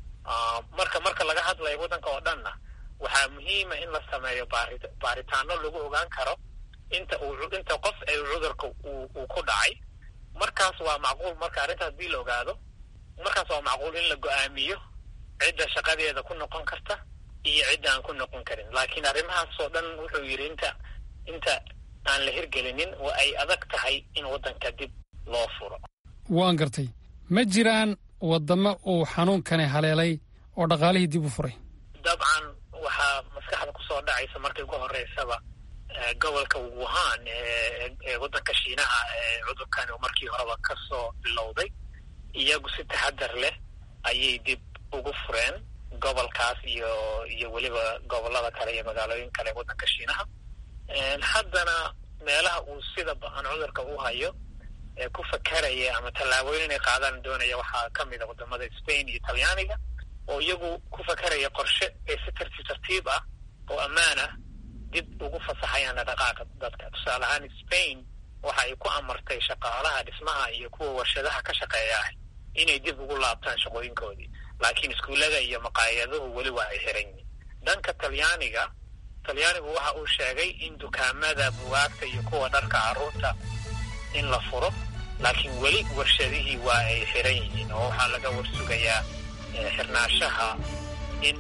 marka marka laga hadlayo waddanka oo dhanna waxaa muhiima in la sameeyo baari baaritaano lagu ogaan karo inta uu inta qof ay cudurka uu uu ku dhacay markaas waa macquul marka arrintaas hadii la ogaado markaas waa macquul in la go-aamiyo cidda shaqadeeda ku noqon karta iyo cidda aan ku noqon karin laakiin arrimahaas oo dhan wuxuu yidhi inta inta aan la hirgelinin oo ay adag tahay in waddanka dib loo furo waan gartay ma jiraan waddamo uu xanuunkani haleelay oo dhaqaalihii dib u furay dabcan waxaa maskaxda kusoo dhacaysa markii ugu horeysaba gobolka wuhan ee waddanka shiinaha ee cudurkani markii horeba kasoo bilowday iyagu si taxadar leh ayay dib ugu fureen gobolkaas iyo iyo weliba gobolada kale iyo magaalooyin kale waddanka shiinaha haddana meelaha uu sida ba-an cudurka u hayo ee ku fakaraya ama tallaabooyin inay qaadaan doonaya waxaa ka mid a wadamada spain iyo talyaaniga oo iyagu ku fakaraya qorshe ee si tartiib tartiib ah oo ammaan ah dib ugu fasaxayaan dhaqaaqa dadka tusaale ahaan spain waxa ay ku amartay shaqaalaha dhismaha iyo kuwa warshadaha ka shaqeeya ah inay dib ugu laabtaan shaqooyinkoodii laakiin iskuullada iyo maqaayaduhu weli waa ay xiran yihiin dhanka talyaaniga talyaanigu waxa uu sheegay in dukaamada bugaagta iyo kuwa dharka carruurta in la furo laakiin weli warshadihii waa ay xiran yihiin oo waxaa laga warsugayaa xirnaashaha in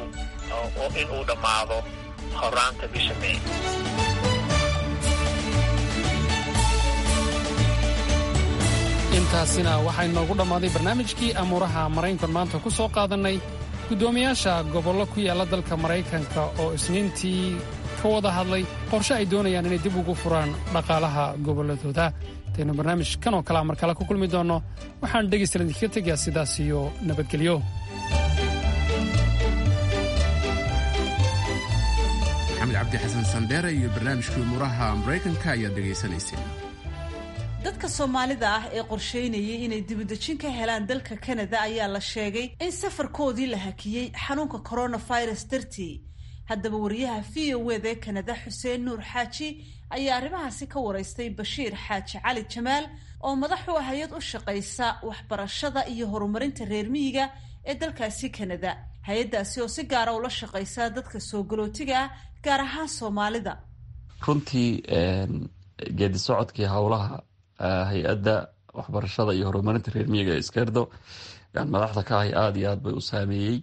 uu in uu dhammaado horaanta bisha may intaasina waxaa inoogu dhammaaday barnaamijkii amuuraha maraykankan maanta ku soo qaadannay guddoomiyaasha gobollo ku yaalla dalka maraykanka oo isniintii ka wada hadlay qorshe ay doonayaan inay dib ugu furaan dhaqaalaha gobolladooda intaynu barnaamij kan oo kalea mar kale ku kulmi doonno waxaan dhegaystalan idinkaga tegayaa sidaas iyo nabadgelyo maxamed cabdi xasan sandheere iyo barnaamijkii umuuraha maraykanka ayaad dhegaysanayseen dadka soomaalida ah ee qorsheynayay inay dibudejin ka helaan dalka kanada ayaa la sheegay in safarkoodii la hakiyey xanuunka coronavirus dartii haddaba wariyaha v o ed ee kanada xuseen nuur xaaji ayaa arrimahaasi ka waraystay bashiir xaaji cali jamaal oo madax u ah hay-ad u shaqaysa waxbarashada iyo horumarinta reer miyiga ee dalkaasi kanada hay-addaasi oo si gaara ula shaqaysa dadka soo galootiga ah gaar ahaan soomaalida runtii geedi socodkii howlaha hay-adda waxbarashada iyo horumarinta reer miyiga ee iskeerdo yaan madaxda ka ahay aada iyo aad bay u saameeyey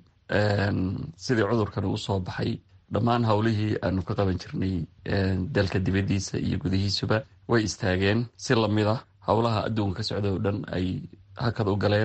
sidii cudurkan uu soo baxay dhammaan howlihii aanu ka qaban jirnay dalka dibaddiisa iyo gudihiisuba way istaageen si lamid ah howlaha adduunka ka socda oo dhan ay hakad u galeen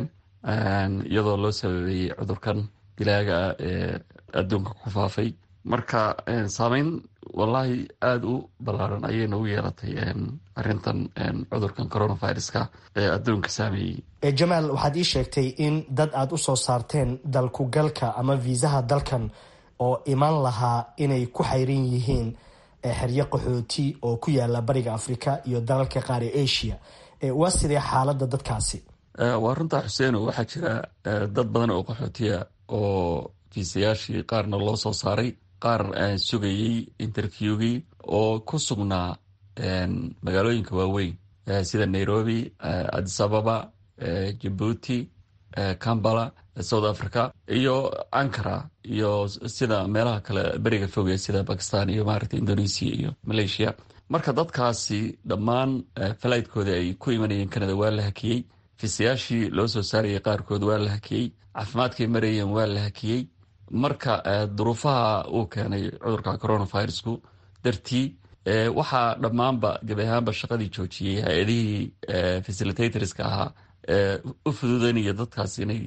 iyadoo loo sababeeyey cudurkan dilaaga ah ee adduunka ku faafay marka saameyn wallaahi aada u ballaaran ayay nagu yeelatay arintan cudurkan coronaviruska ee adduunka saameeyey jamaal waxaad ii sheegtay in dad aada u soo saarteen dalkugalka ama viisaha dalkan oo iman lahaa inay ku xayran yihiin xeryo qaxooti oo ku yaala bariga africa iyo dalalka qaar ee asia waa sidee xaaladda dadkaasi waa runtaa xuseeno waxaa jira dad badan oo qaxootiya oo fiisayaashii qaarna loo soo saaray qaar sugayey interviewgii oo ku sugnaa magaalooyinka waaweyn sida nairobi addis ababa jabuuti cambala south africa iyo ankara iyo sida meelaha kale beriga foge sida bakistan iyo maaragta indonesia iyo malaysia marka dadkaasi dhammaan falaydkooda ay ku imanayeen canada waa la hakiyey fiisayaashii loo soo saarayay qaarkood waa la hakiyey caafimaadkay marayeen waa la hakiyey marka duruufaha uu keenay cudurka coronavirusku dartii waxaa dhammaanba gebi ahaanba shaqadii joojiyey hay-adihii facilitatorska ahaa u fududeynaya dadkaas inay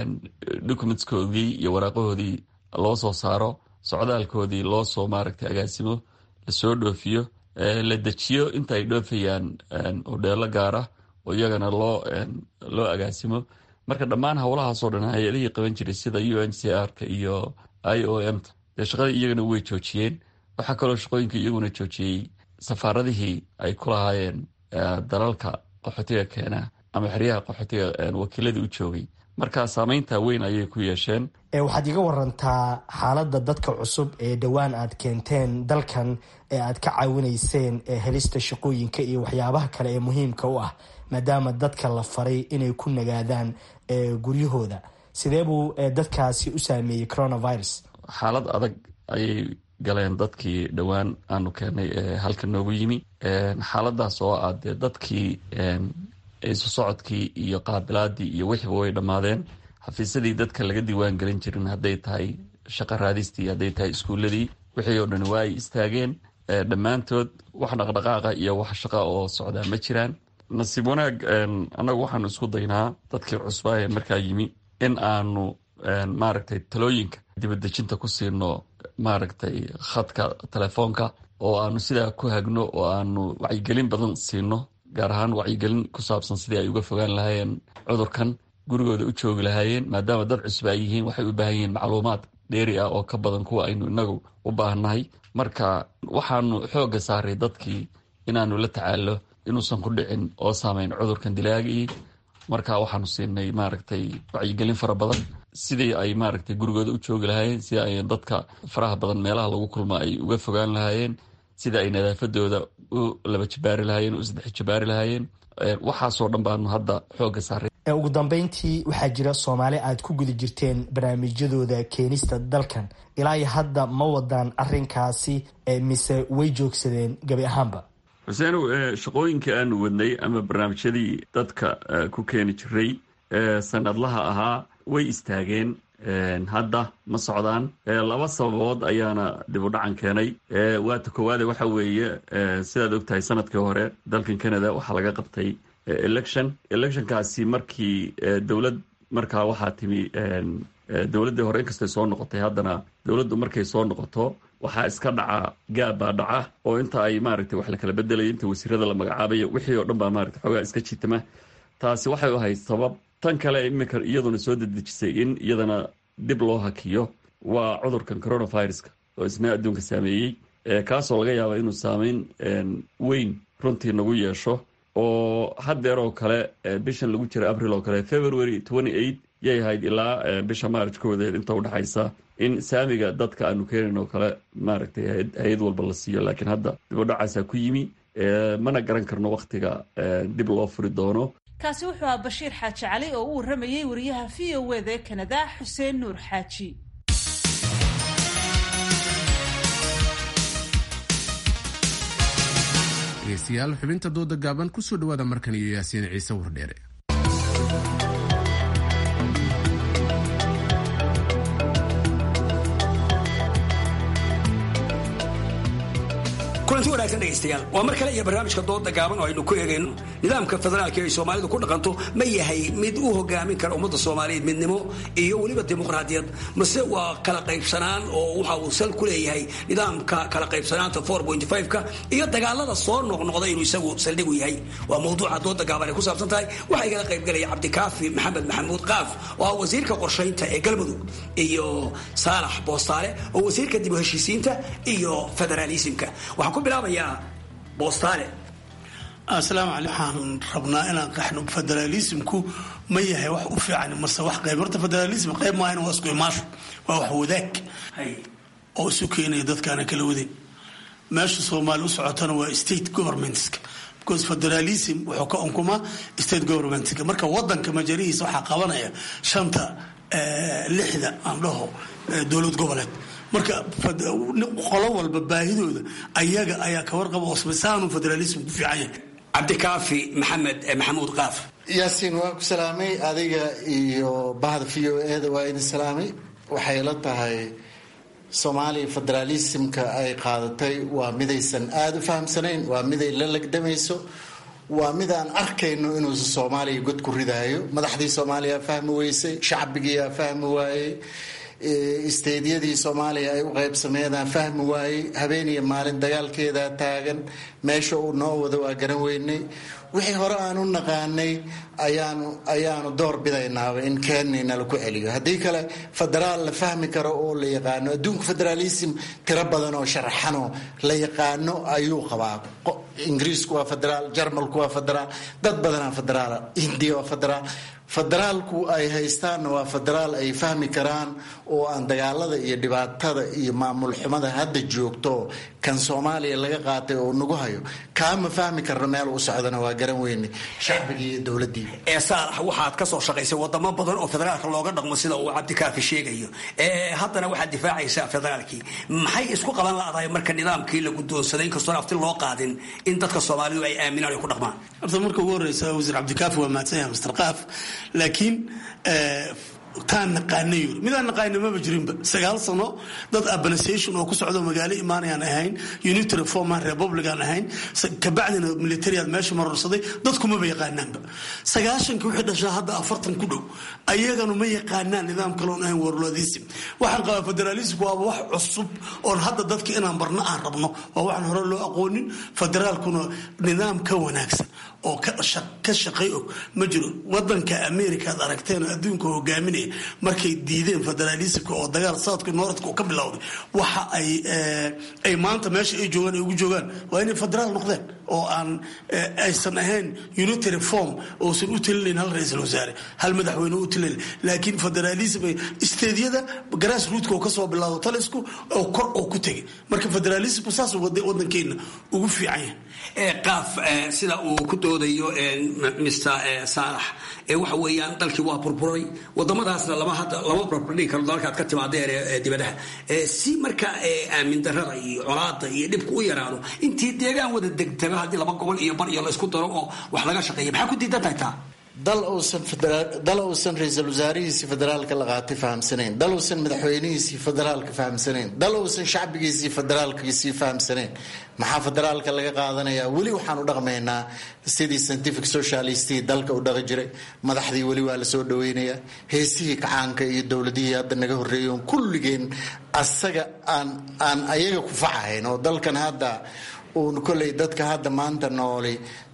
documentskoodii iyo waraaqahoodii loo soo saaro socdaalkoodii loo soo maaragtay agaasimo lasoo dhoofiyo la dejiyo inta ay dhoofayaan hodheelo gaara oo iyagana loo loo agaasimo marka dhammaan howlahaasoo dhan hay-adihii qaban jiray sida u n c r ka iyo i o m ta dee shaqadii iyagana way joojiyeen waxaa kaloo shaqooyinka iyaguna joojiyey safaaradihii ay ku lahaayeen dalalka qaxootiga keena ama xeryaha qaxootiga wakiiladii u joogay marka saameynta weyn ayay ku yeesheen waxaad iga warantaa xaaladda dadka cusub ee dhowaan aad keenteen dalkan ee aad ka caawinayseen helista shaqooyinka iyo waxyaabaha kale ee muhiimka u ah maadaama dadka la faray inay ku nagaadaan guryahooda sidee buu dadkaasi u saameeyey coronavirus xaalad adag ayay galeen dadkii dhowaan aanu keenay ee halka noogu yimi xaaladaas oo ah dee dadkii isu socodkii iyo qaabilaadii iyo wixiba way dhammaadeen xafiisyadii dadka laga diiwaan gelin jirin hadday tahay shaqa raadistii hadday tahay iskuuladii wixii oo dhan waa ay istaageen dhammaantood wax dhaqdhaqaaqa iyo wax shaqa oo socdaa ma jiraan nasiib wanaag annagu waxaanu isku daynaa dadkii cusbaa ee markaa yimi in aanu maaragtay talooyinka dibadejinta ku siino maaragtay khadka telefoonka oo aanu sidaa ku hagno oo aanu wacyigelin badan siino gaar ahaan wacyigelin ku saabsan sidii ay uga fogaan lahaayeen cudurkan gurigooda u joogi lahaayeen maadaama dad cusub ay yihiin waxay u baahan yihiin macluumaad dheeri ah oo ka badan kuwa aynu inagu u baahannahay marka waxaanu xoogga saaray dadkii inaanu la tacaalo inuusan ku dhicin oo saameyn cudurkan dilaagii marka waxaanu siinay maaragtay wacyigelin fara badan sidii ay maaragtay gurigooda u joogi lahaayeen sidii ay dadka faraha badan meelaha lagu kulma ay uga fogaan lahaayeen sidii ay nadaafadooda u laba jabaari lahaayeen u saddex jabaari lahaayeen waxaasoo dhan baanu hadda xoogga saaray ugu dambeyntii waxaa jira soomaali aad ku guda jirteen barnaamijyadooda keenista dalkan ilaa iyo hadda ma wadaan arinkaasi mise way joogsadeen gebi ahaanba xuseenow shaqooyinkii aanu wadnay ama barnaamijyadii dadka ku keeni jiray sanadlaha ahaa way istaageen hadda ma socdaan laba sababood ayaana dib u dhacan keenay waata koowaade waxa weeye sidaad ogtahay sanadkii hore dalkan canada waxaa laga qabtay election electionkaasi markii dowlad markaa waxaa timi dowladdii hore inkastay soo noqotay haddana dowladdu markay soo noqoto waxaa iska dhaca gaab baa dhaca oo inta ay maaragtay wax la kala bedelaya inta wasiirada la magacaabayo wixii oo dhan baa maaragtay xoogaa iska jitama taasi waxay u ahayd sabab tan kale iminka iyaduna soo dedejisay in iyadana dib loo hakiyo waa cudurkan coronaviruska oo isna adduunka saameeyey kaasoo laga yaaba inuu saameyn weyn runtii nagu yeesho oo haddeer oo kale bishan lagu jira abril oo kale february twenty eight yay ahayd ilaa bisha maarj koodeed inta udhexaysa in saamiga dadka aanu keenayn oo kale maaragtay hay-ad walba la siiyo laakiin hadda dibudhacaasaa ku yimi mana garan karno wakhtiga dib loo furi doono kaasi wuxuu ahaa bashiir xaaji cali oo u warramayey wariyaha v o wda ee kanada xuseen nuur xaaji dhegeystayaal xubinta dooda gaaban kusoo dhawaada markan iyo yaasiin ciise wardheere kulanti wanaagsan dhegaystayaal waa mar kale iyo barnaamijka dooda gaaban oo aynu ku eegayno nidaamka federaalka ay soomaalidu ku dhaqanto ma yahay mid u hogaamin kara ummadda soomaaliyeed midnimo iyo weliba dimuqraadiyad mase waa kala qaybsanaan oo waxa uu sal ku leeyahay nidaamka kala qaybsanaanta ka iyo dagaalada soo noqnoqda inuu isagu saldhigu yahay waa mawduuca dooda gaaban ay ku saabsan tahay waxaa igala qaybgalaya cabdikaafi maxamed maxamuud qaaf oo ah wasiirka qorshaynta ee galmudug iyo saalax boostaale oo wasiirka dib u heshiisiinta iyo federaalisimka bilaabayaa boostaale asalaamu caley waxaan rabnaa inaan qaxno federaalismku ma yahay wax u fiican mase wax qayb horta federalism qayb maahan waa isku imaasho waa wax wadaag oo isu keenaya dadkaana kala wadeen meesha soomaali u socotana waa state governmentska because federalism wuxuu ka unkumaa state governmentska marka wadanka majarihiisa waxaa qabanaya shanta lixda aan dhaho dowlad goboleed marka qolo walba baahidooda ayaga ayaa ka warqaba saanu federalism ku fiican yahay cabdikaafi maxamed maxamuud qaaf yaasiin waa ku salaamay adiga iyo bahda v o eda waa idin salaamay waxay la tahay soomaaliya federalismka ay qaadatay waa midaysan aada u fahamsanayn waa miday la legdamayso waa mid aan arkayno inuusa soomaaliya god ku ridaayo madaxdii soomaaliya fahmi weysay shacbigiiaa fahmi waayey isteedyadii soomaaliya ay u qaybsameedaan fahmi waayey habeen iyo maalin dagaalkeedaa taagan meesha uu noo wado waa garan weynay wixii hore aan u naqaanay ayaanu ayaanu door bidaynaaba in keenayna laku celiyo haddii kale federaal la fahmi karo oo la yaqaano adduunka federaalism tiro badan oo sharaxanoo la yaqaano ayuu qabaa ingiriisku waa federaal jarmalku waa federaal dad badanaa federaal hindiya waa federaal federaalku ay haystaanna waa federaal ay fahmi karaan oo aan dagaalada iyo dhibaatada iyo maamul xumada hadda joogto kan soomaaliya laga qaatay oo nagu hayo kaama fahmi karna meel u socdana waa garan weyne shacbigii iyo dowladii ee saalax waxaad ka soo shaqaysay wadamo badan oo federaalka looga dhaqmo sida uu cabdikaafi sheegayo haddana waxaad difaacaysaa federaalkii maxay isku qaban ladahay marka nidaamkii la guddoonsaday inkastoon afti loo qaadin in dadka soomaalidu ay aaminaan ay ku dhaqmaan horta marka ugu horeysa wasiir cabdikaafi waa mahadsan yahay mr qaaf laakiin taan naqaanay yuri midaan naqaana maba jirinba sagaal sano dad urbanization oo ku socdo magaalo imaanayaan ahayn unity reforman republican ahayn kabacdina militariyaad meesha marorsaday dadkumaba yaqaanaanba sagaashankii wixii dhashaa hadda afartan ku dhow ayaganu ma yaqaanaan nidaam kaloon ahayn warlodism waxaan qabaa federalismku waaba wax cusub oon hadda dadka inaan barno aan rabno waa waxaan hore loo aqoonin federaalkuna nidaam ka wanaagsan oo ka shaqay og ma jiro wadanka america ad aragteen oo adduunka hogaaminaya markay diideen federalismka oo dagaal southka northka ka bilowday waxa ay ay maanta meesha ay joogaan ay ugu joogaan waa inay federaal noqdeen oo aan aysan ahayn unitary form oosan u talinayn hal ra-iisul wasaare hal madaxweyne u talinayn laakiin federalism steedyada grass rootka oo kasoo bilowdo talisku oo kor oo ku tegay marka federalismku saas wadankeena ugu fiican yahay qaaf sida uu ku doodayo mr saalax waxa weeyaan dalkii waa burburay wadamadaasna lama hadda lama barbardhigi karo dalalkaad ka timaadeen ee dibadaha si marka aamin darada iyo colaada iyo dhibku u yaraado intii deegaan wada degtaba haddii laba gobol iyo bar iyo laysku daro oo wax laga shaqeeya maxaa ku diidan tahay taa dal uusan dal uusan ra-iisul wasaarihiisii federaalka la qaatay fahamsanayn dal uusan madaxweynihiisii federaalka fahamsanayn dal uusan shacbigiisii federaalkiisii fahamsanayn maxaa federaalka laga qaadanayaa weli waxaan u dhaqmaynaa sidii scientific socialistii dalka u dhaqi jiray madaxdii weli waa lasoo dhaweynayaa heesihii kacaanka iyo dowladihii hadda naga horreeyay oon kulligeen asaga aan aan ayaga ku facahayn oo dalkan hadda uun kolley dadka hadda maanta nooli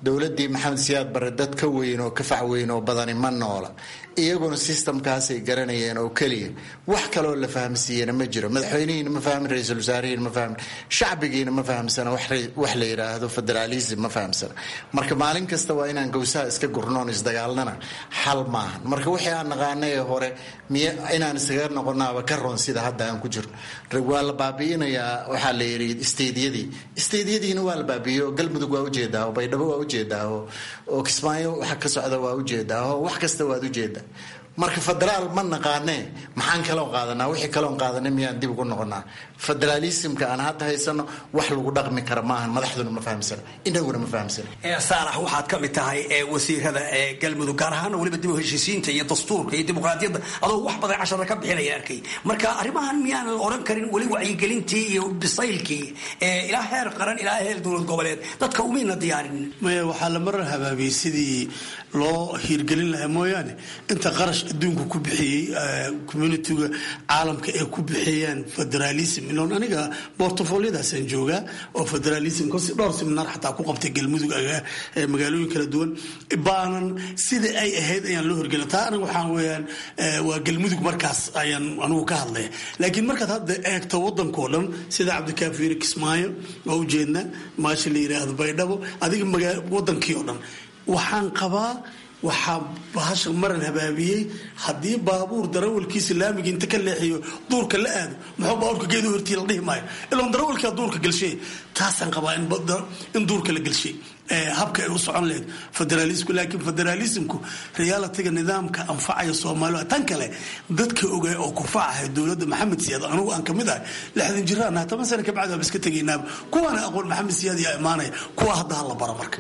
dowladii maxamed siyaad bare dad ka weyn oo ka fac weyn oo badani ma noola iyaguna sistamkaasay garanayeen oo keliya wax kaloo la fahamsiiyena ma jiro madaxweynihiina ma fahmin ra-iisul wasaarihiina ma fahmin shacbigiina ma fahamsana wax la yidhaahdo federaalism ma fahamsana marka maalin kasta waa inaan gowsaha iska gurnoon isdagaalnana xal maahan marka wixii aan naqaanay hore miy inaan isaga noqonaaba ka roon sida hadda aan ku jirno waa la baabi'inayaa waxaa la yidhi isteedyadii isteedyadiina waa la baabi'iyey oo galmudug waa ujeedaa oo baydhabo waa ujeedaa oo kismaayo waxa ka socda waa ujeedaa oo wax kasta waad ujeedaa marka federaal ma naqaanee maxaan kaloo qaadanaa wixii kaloon qaadanay miyaan dib ugu noqonaa federaalismka aan hadda haysano wax lagu dhaqmi kara maahan madaxduna ma fahamsana inaguna ma fahamsana saalax waxaad ka mid tahay wasiirada galmudug gaar ahaana weliba dib u heshiisiinta iyo dastuurka iyo dimuqraadiyadda adoo wax badan cashara ka bixinaya arkay marka arrimahan miyaanan oran karin weli wacyigelintii iyo bisaylkii ilaa heer qaran ilaa heer dowlad goboleed dadka umayna diyaarinin maya waxaa la marar habaabiyey sidii loo hiirgelin lahaa mooyaane inta qarash adduunku ku bixiyey communitiga caalamka ay ku bixiyeen federalism iloon aniga bortofoliyadaasaan joogaa oo federalism dhowr seminaar xataa ku qabtay galmudug magaalooyin kala duwan baanan sida ay ahayd ayaan loo hirgelin taa aniga waxaa weyaan waa galmudug markaas ayaan anigu ka hadlaya laakiin markaad hadda eegto wadankao dhan sida cabdikaafiiri kismaayo waa ujeednaa maasha la yiraahdo baydhabo adiga wadankii oo dhan waxaan qabaa waxaa bahasha maran habaabiyey haddii baabuur darawalkiisa laamiga inta ka leexiyo duurka la aado muxuu baabuurka geedu hortii la dhihi maayo iloon darawalkaa duurka gelshay taasaan qabaa in duurka la gelshay habka ay u socon lahayd federalismku laakiin federalismku realitiga nidaamka anfacaya soomaaliya tan kale dadka ogaa oo kufacahay dowladda maxamed siyaad anigu aan kamid ahay lixdan jiraan ah toban sano kabacdi waaba iska tegaynaaba kuwaana aqoon maxamed siyaad yaa imaanaya kuwa hadda hala bara marka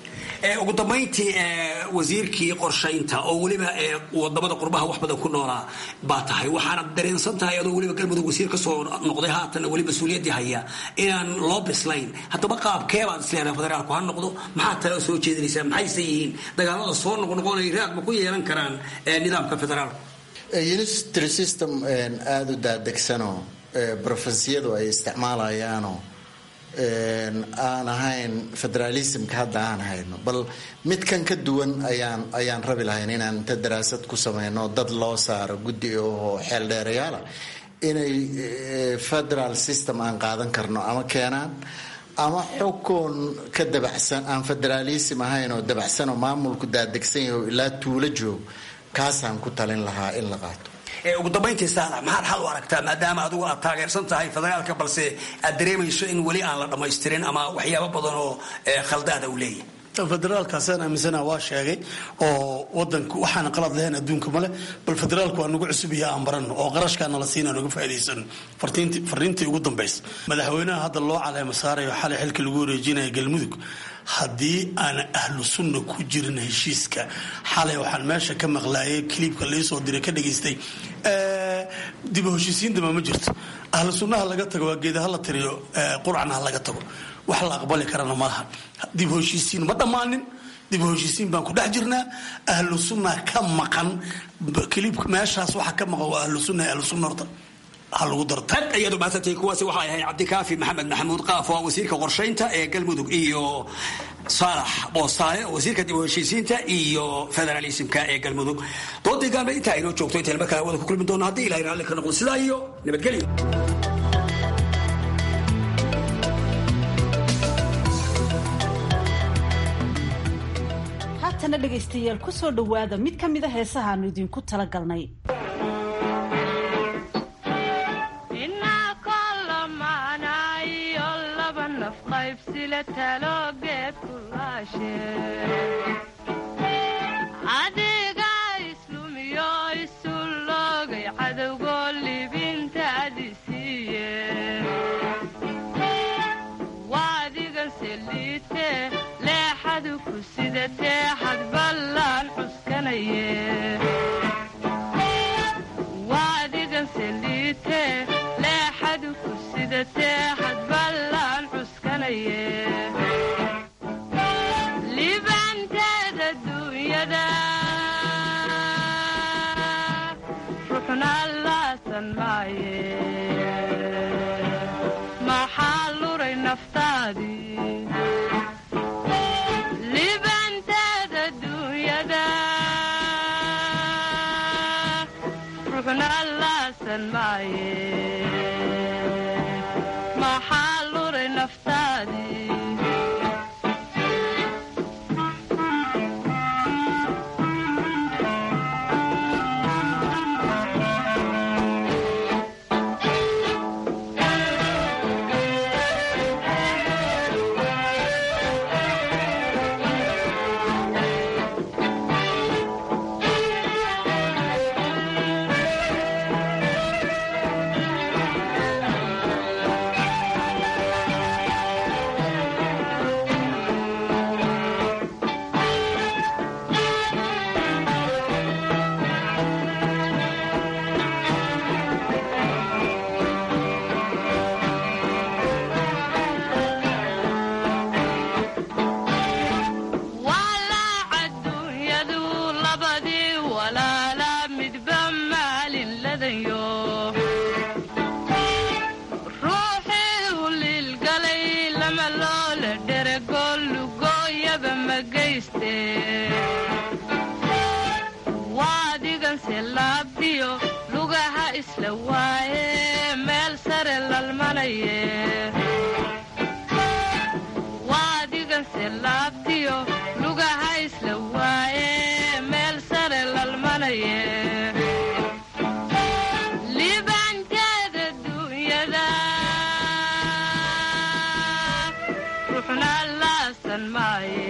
ugu dambayntii wasiirkii qorshaynta oo weliba wadamada qurbaha wax badan ku noolaa baa tahay waxaana dareensan tahay adoo weliba galmudug wasiir kasoo noqday haatana weli mas-uuliyaddii haya inaan loo bislayn haddaba qaabkeebaad isleedahay federaalku ha noqdo maxaad tale soo jeedinaysaa maxayse yihiin dagaalada soo noqnoqonay raad ma ku yeelan karaan nidaamka federaalku unitary system aada u daadegsanoo brofesiyadu ay isticmaalayaanoo aan ahayn federalismka hadda aan hayno bal midkan ka duwan ayaan ayaan rabi lahayn inaan inta daraasad ku sameyno dad loo saaro guddi oo xeel dheerayaala inay federal system aan qaadan karno ama keenaan ama xukun ka dabacsan aan federalism ahayn oo dabacsan oo maamulku daadegsan yahay oo ilaa tuulo joogo kaasaan ku talin lahaa in la qaato ugu dambayntii saalax maxaad xal u aragtaa maadaama adigu aad taageersan tahay federaalka balse aad dareemayso in weli aan la dhammaystirin ama waxyaabo badan oo khaldaada uu leeyahay federaalkaasaan aaminsana waa sheegay oo wadanka waxaana qalad lahayn adduunka male bal federaalku waa nagu cusub iyo aan barano oo qarashkaana la siina naga faa'iidaysano fariintii ugu dambaysa madaxweynaha hadda loo caleemo saarayo xalay xilka lagu wareejinaya galmudug haddii aan ahlu sunna ku jirin heshiiska xalay waxaan meesha ka maqlaayay kiliibka laisoo diray ka dhageystay dib u heshiisiindama ma jirto ahlu sunnaha laga tago waa geedaha la tiriyo qurcana ha laga tago wax la aqbali karana malaha dib u heshiisiin ma dhammaanin dib u heshiisiin baan ku dhex jirnaa ahlu sunna ka maqan kiliibka meeshaas waxa ka maqan waa ahlu sunna ahlu sunna horta aad ayaad u mahadsantay kuwaasi waxay ahayd cabdikaafi maxamed maxamuud qaaf waa wasiirka qorshaynta ee galmudug iyo saalax boostaale wasiirka dib u heshiisiinta iyo federalismka ee galmudug doodii gaalme intaa inoo joogto intayna markaa wada ku kulmi doono haddii ilahay raalli ka noqdo sidaa iyo nabadgelyo haatana dhegaystayaal ku soo dhowaada mid ka mida heesahaanu idinku talagalnay adiga islumiyo isu loogay cadowgo libintaadi siiye waadigan seliite leexadu ku sidatee xad ballaan cuskanaye waadigan seliite leexadu ku sidatee xad ballaan cuskanaye libanteeda duunyada ruxna laasan maaye maxaa luray naftaadii ruuxna laasan maaye maxaa luray naftaadii walaac adduunyadu labadii walaala midba maalin ladanyo ruuxii u liilgalay lama loola dherego lugooyaba ma geyste waadiganse laabdiyo lugaha isla waaye meel sare lalmanaye waadiganse laabtiyo lugaha isla waaye meel sare lalmanaye liibaanteeda duunyada ruuxna laasan maaye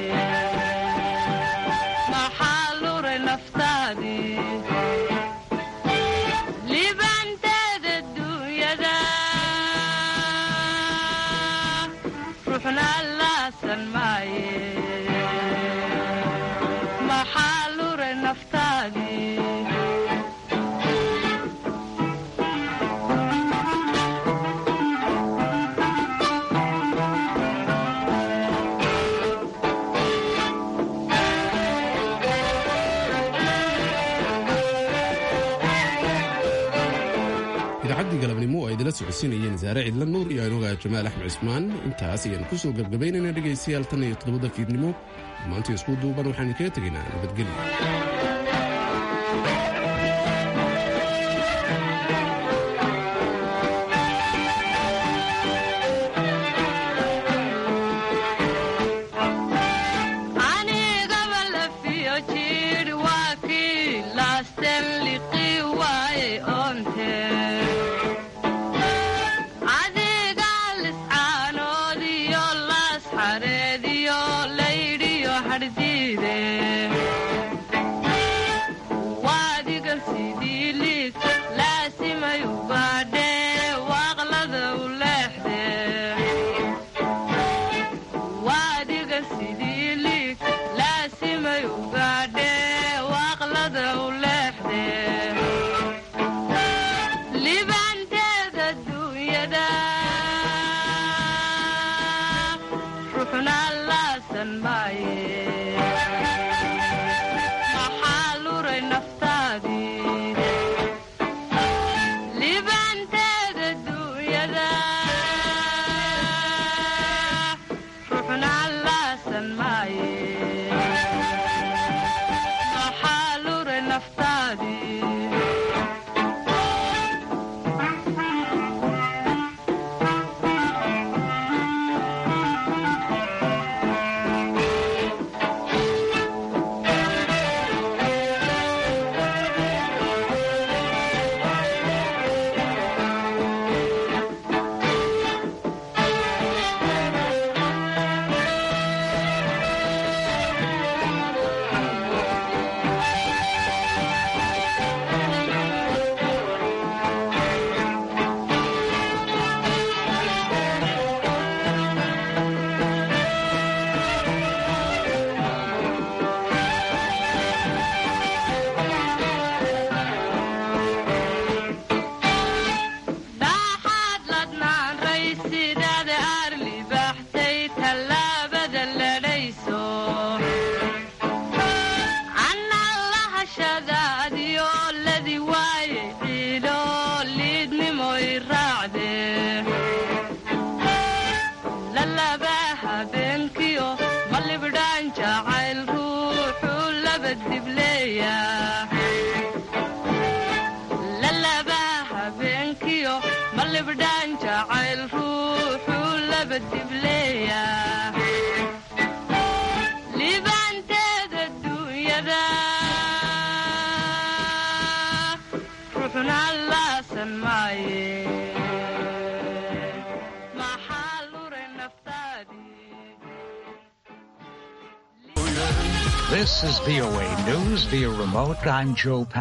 maxaa luray naftaadii liibaanteeda duunyada ruuxna laasan maaye maxaa luray naftaadii idaacadii galabnimo oo ay idila socodsiinayeen saare cidla nuur iyo anoga jamaal axmed cismaan intaas ayaan ku soo gebgabaynayna dhegaystayaal tan iyo toddobada fiidnimo maanta isku duuban waxaan idinkaga tegaynaa nabadgelyo anigaba lafiyo jidh waa kii laasten liqii waaye oonte adiga liscaanoodiyo laas xareediyo laydhiyo hadhdiide waadigan sidii liig laasimay u baadhee waaqlada u leexde waadigan sidii liig laasimay u gaadhee waaqlada u leexde libaanteeda duunyada ruuxna laasan maaye maxaa luray naftaadii libaanteeda duunyada ruuxna laasan maaye maxaa luray naftaadii dhaxaad ladnaan raysidaada arli baaxtay tallaabada ladhayso canaan la hashadaadiyo ladi waaye ciilo liidnimo i raacde lalabaa habeenkiyo malibdhaan jacayl ruuxuu laba dibleeya labadibleeya libaanteeda duunyada ruuxuna laasan maaye maxaa lure naftaadii This is VOA News via remote. I'm Joe Pat.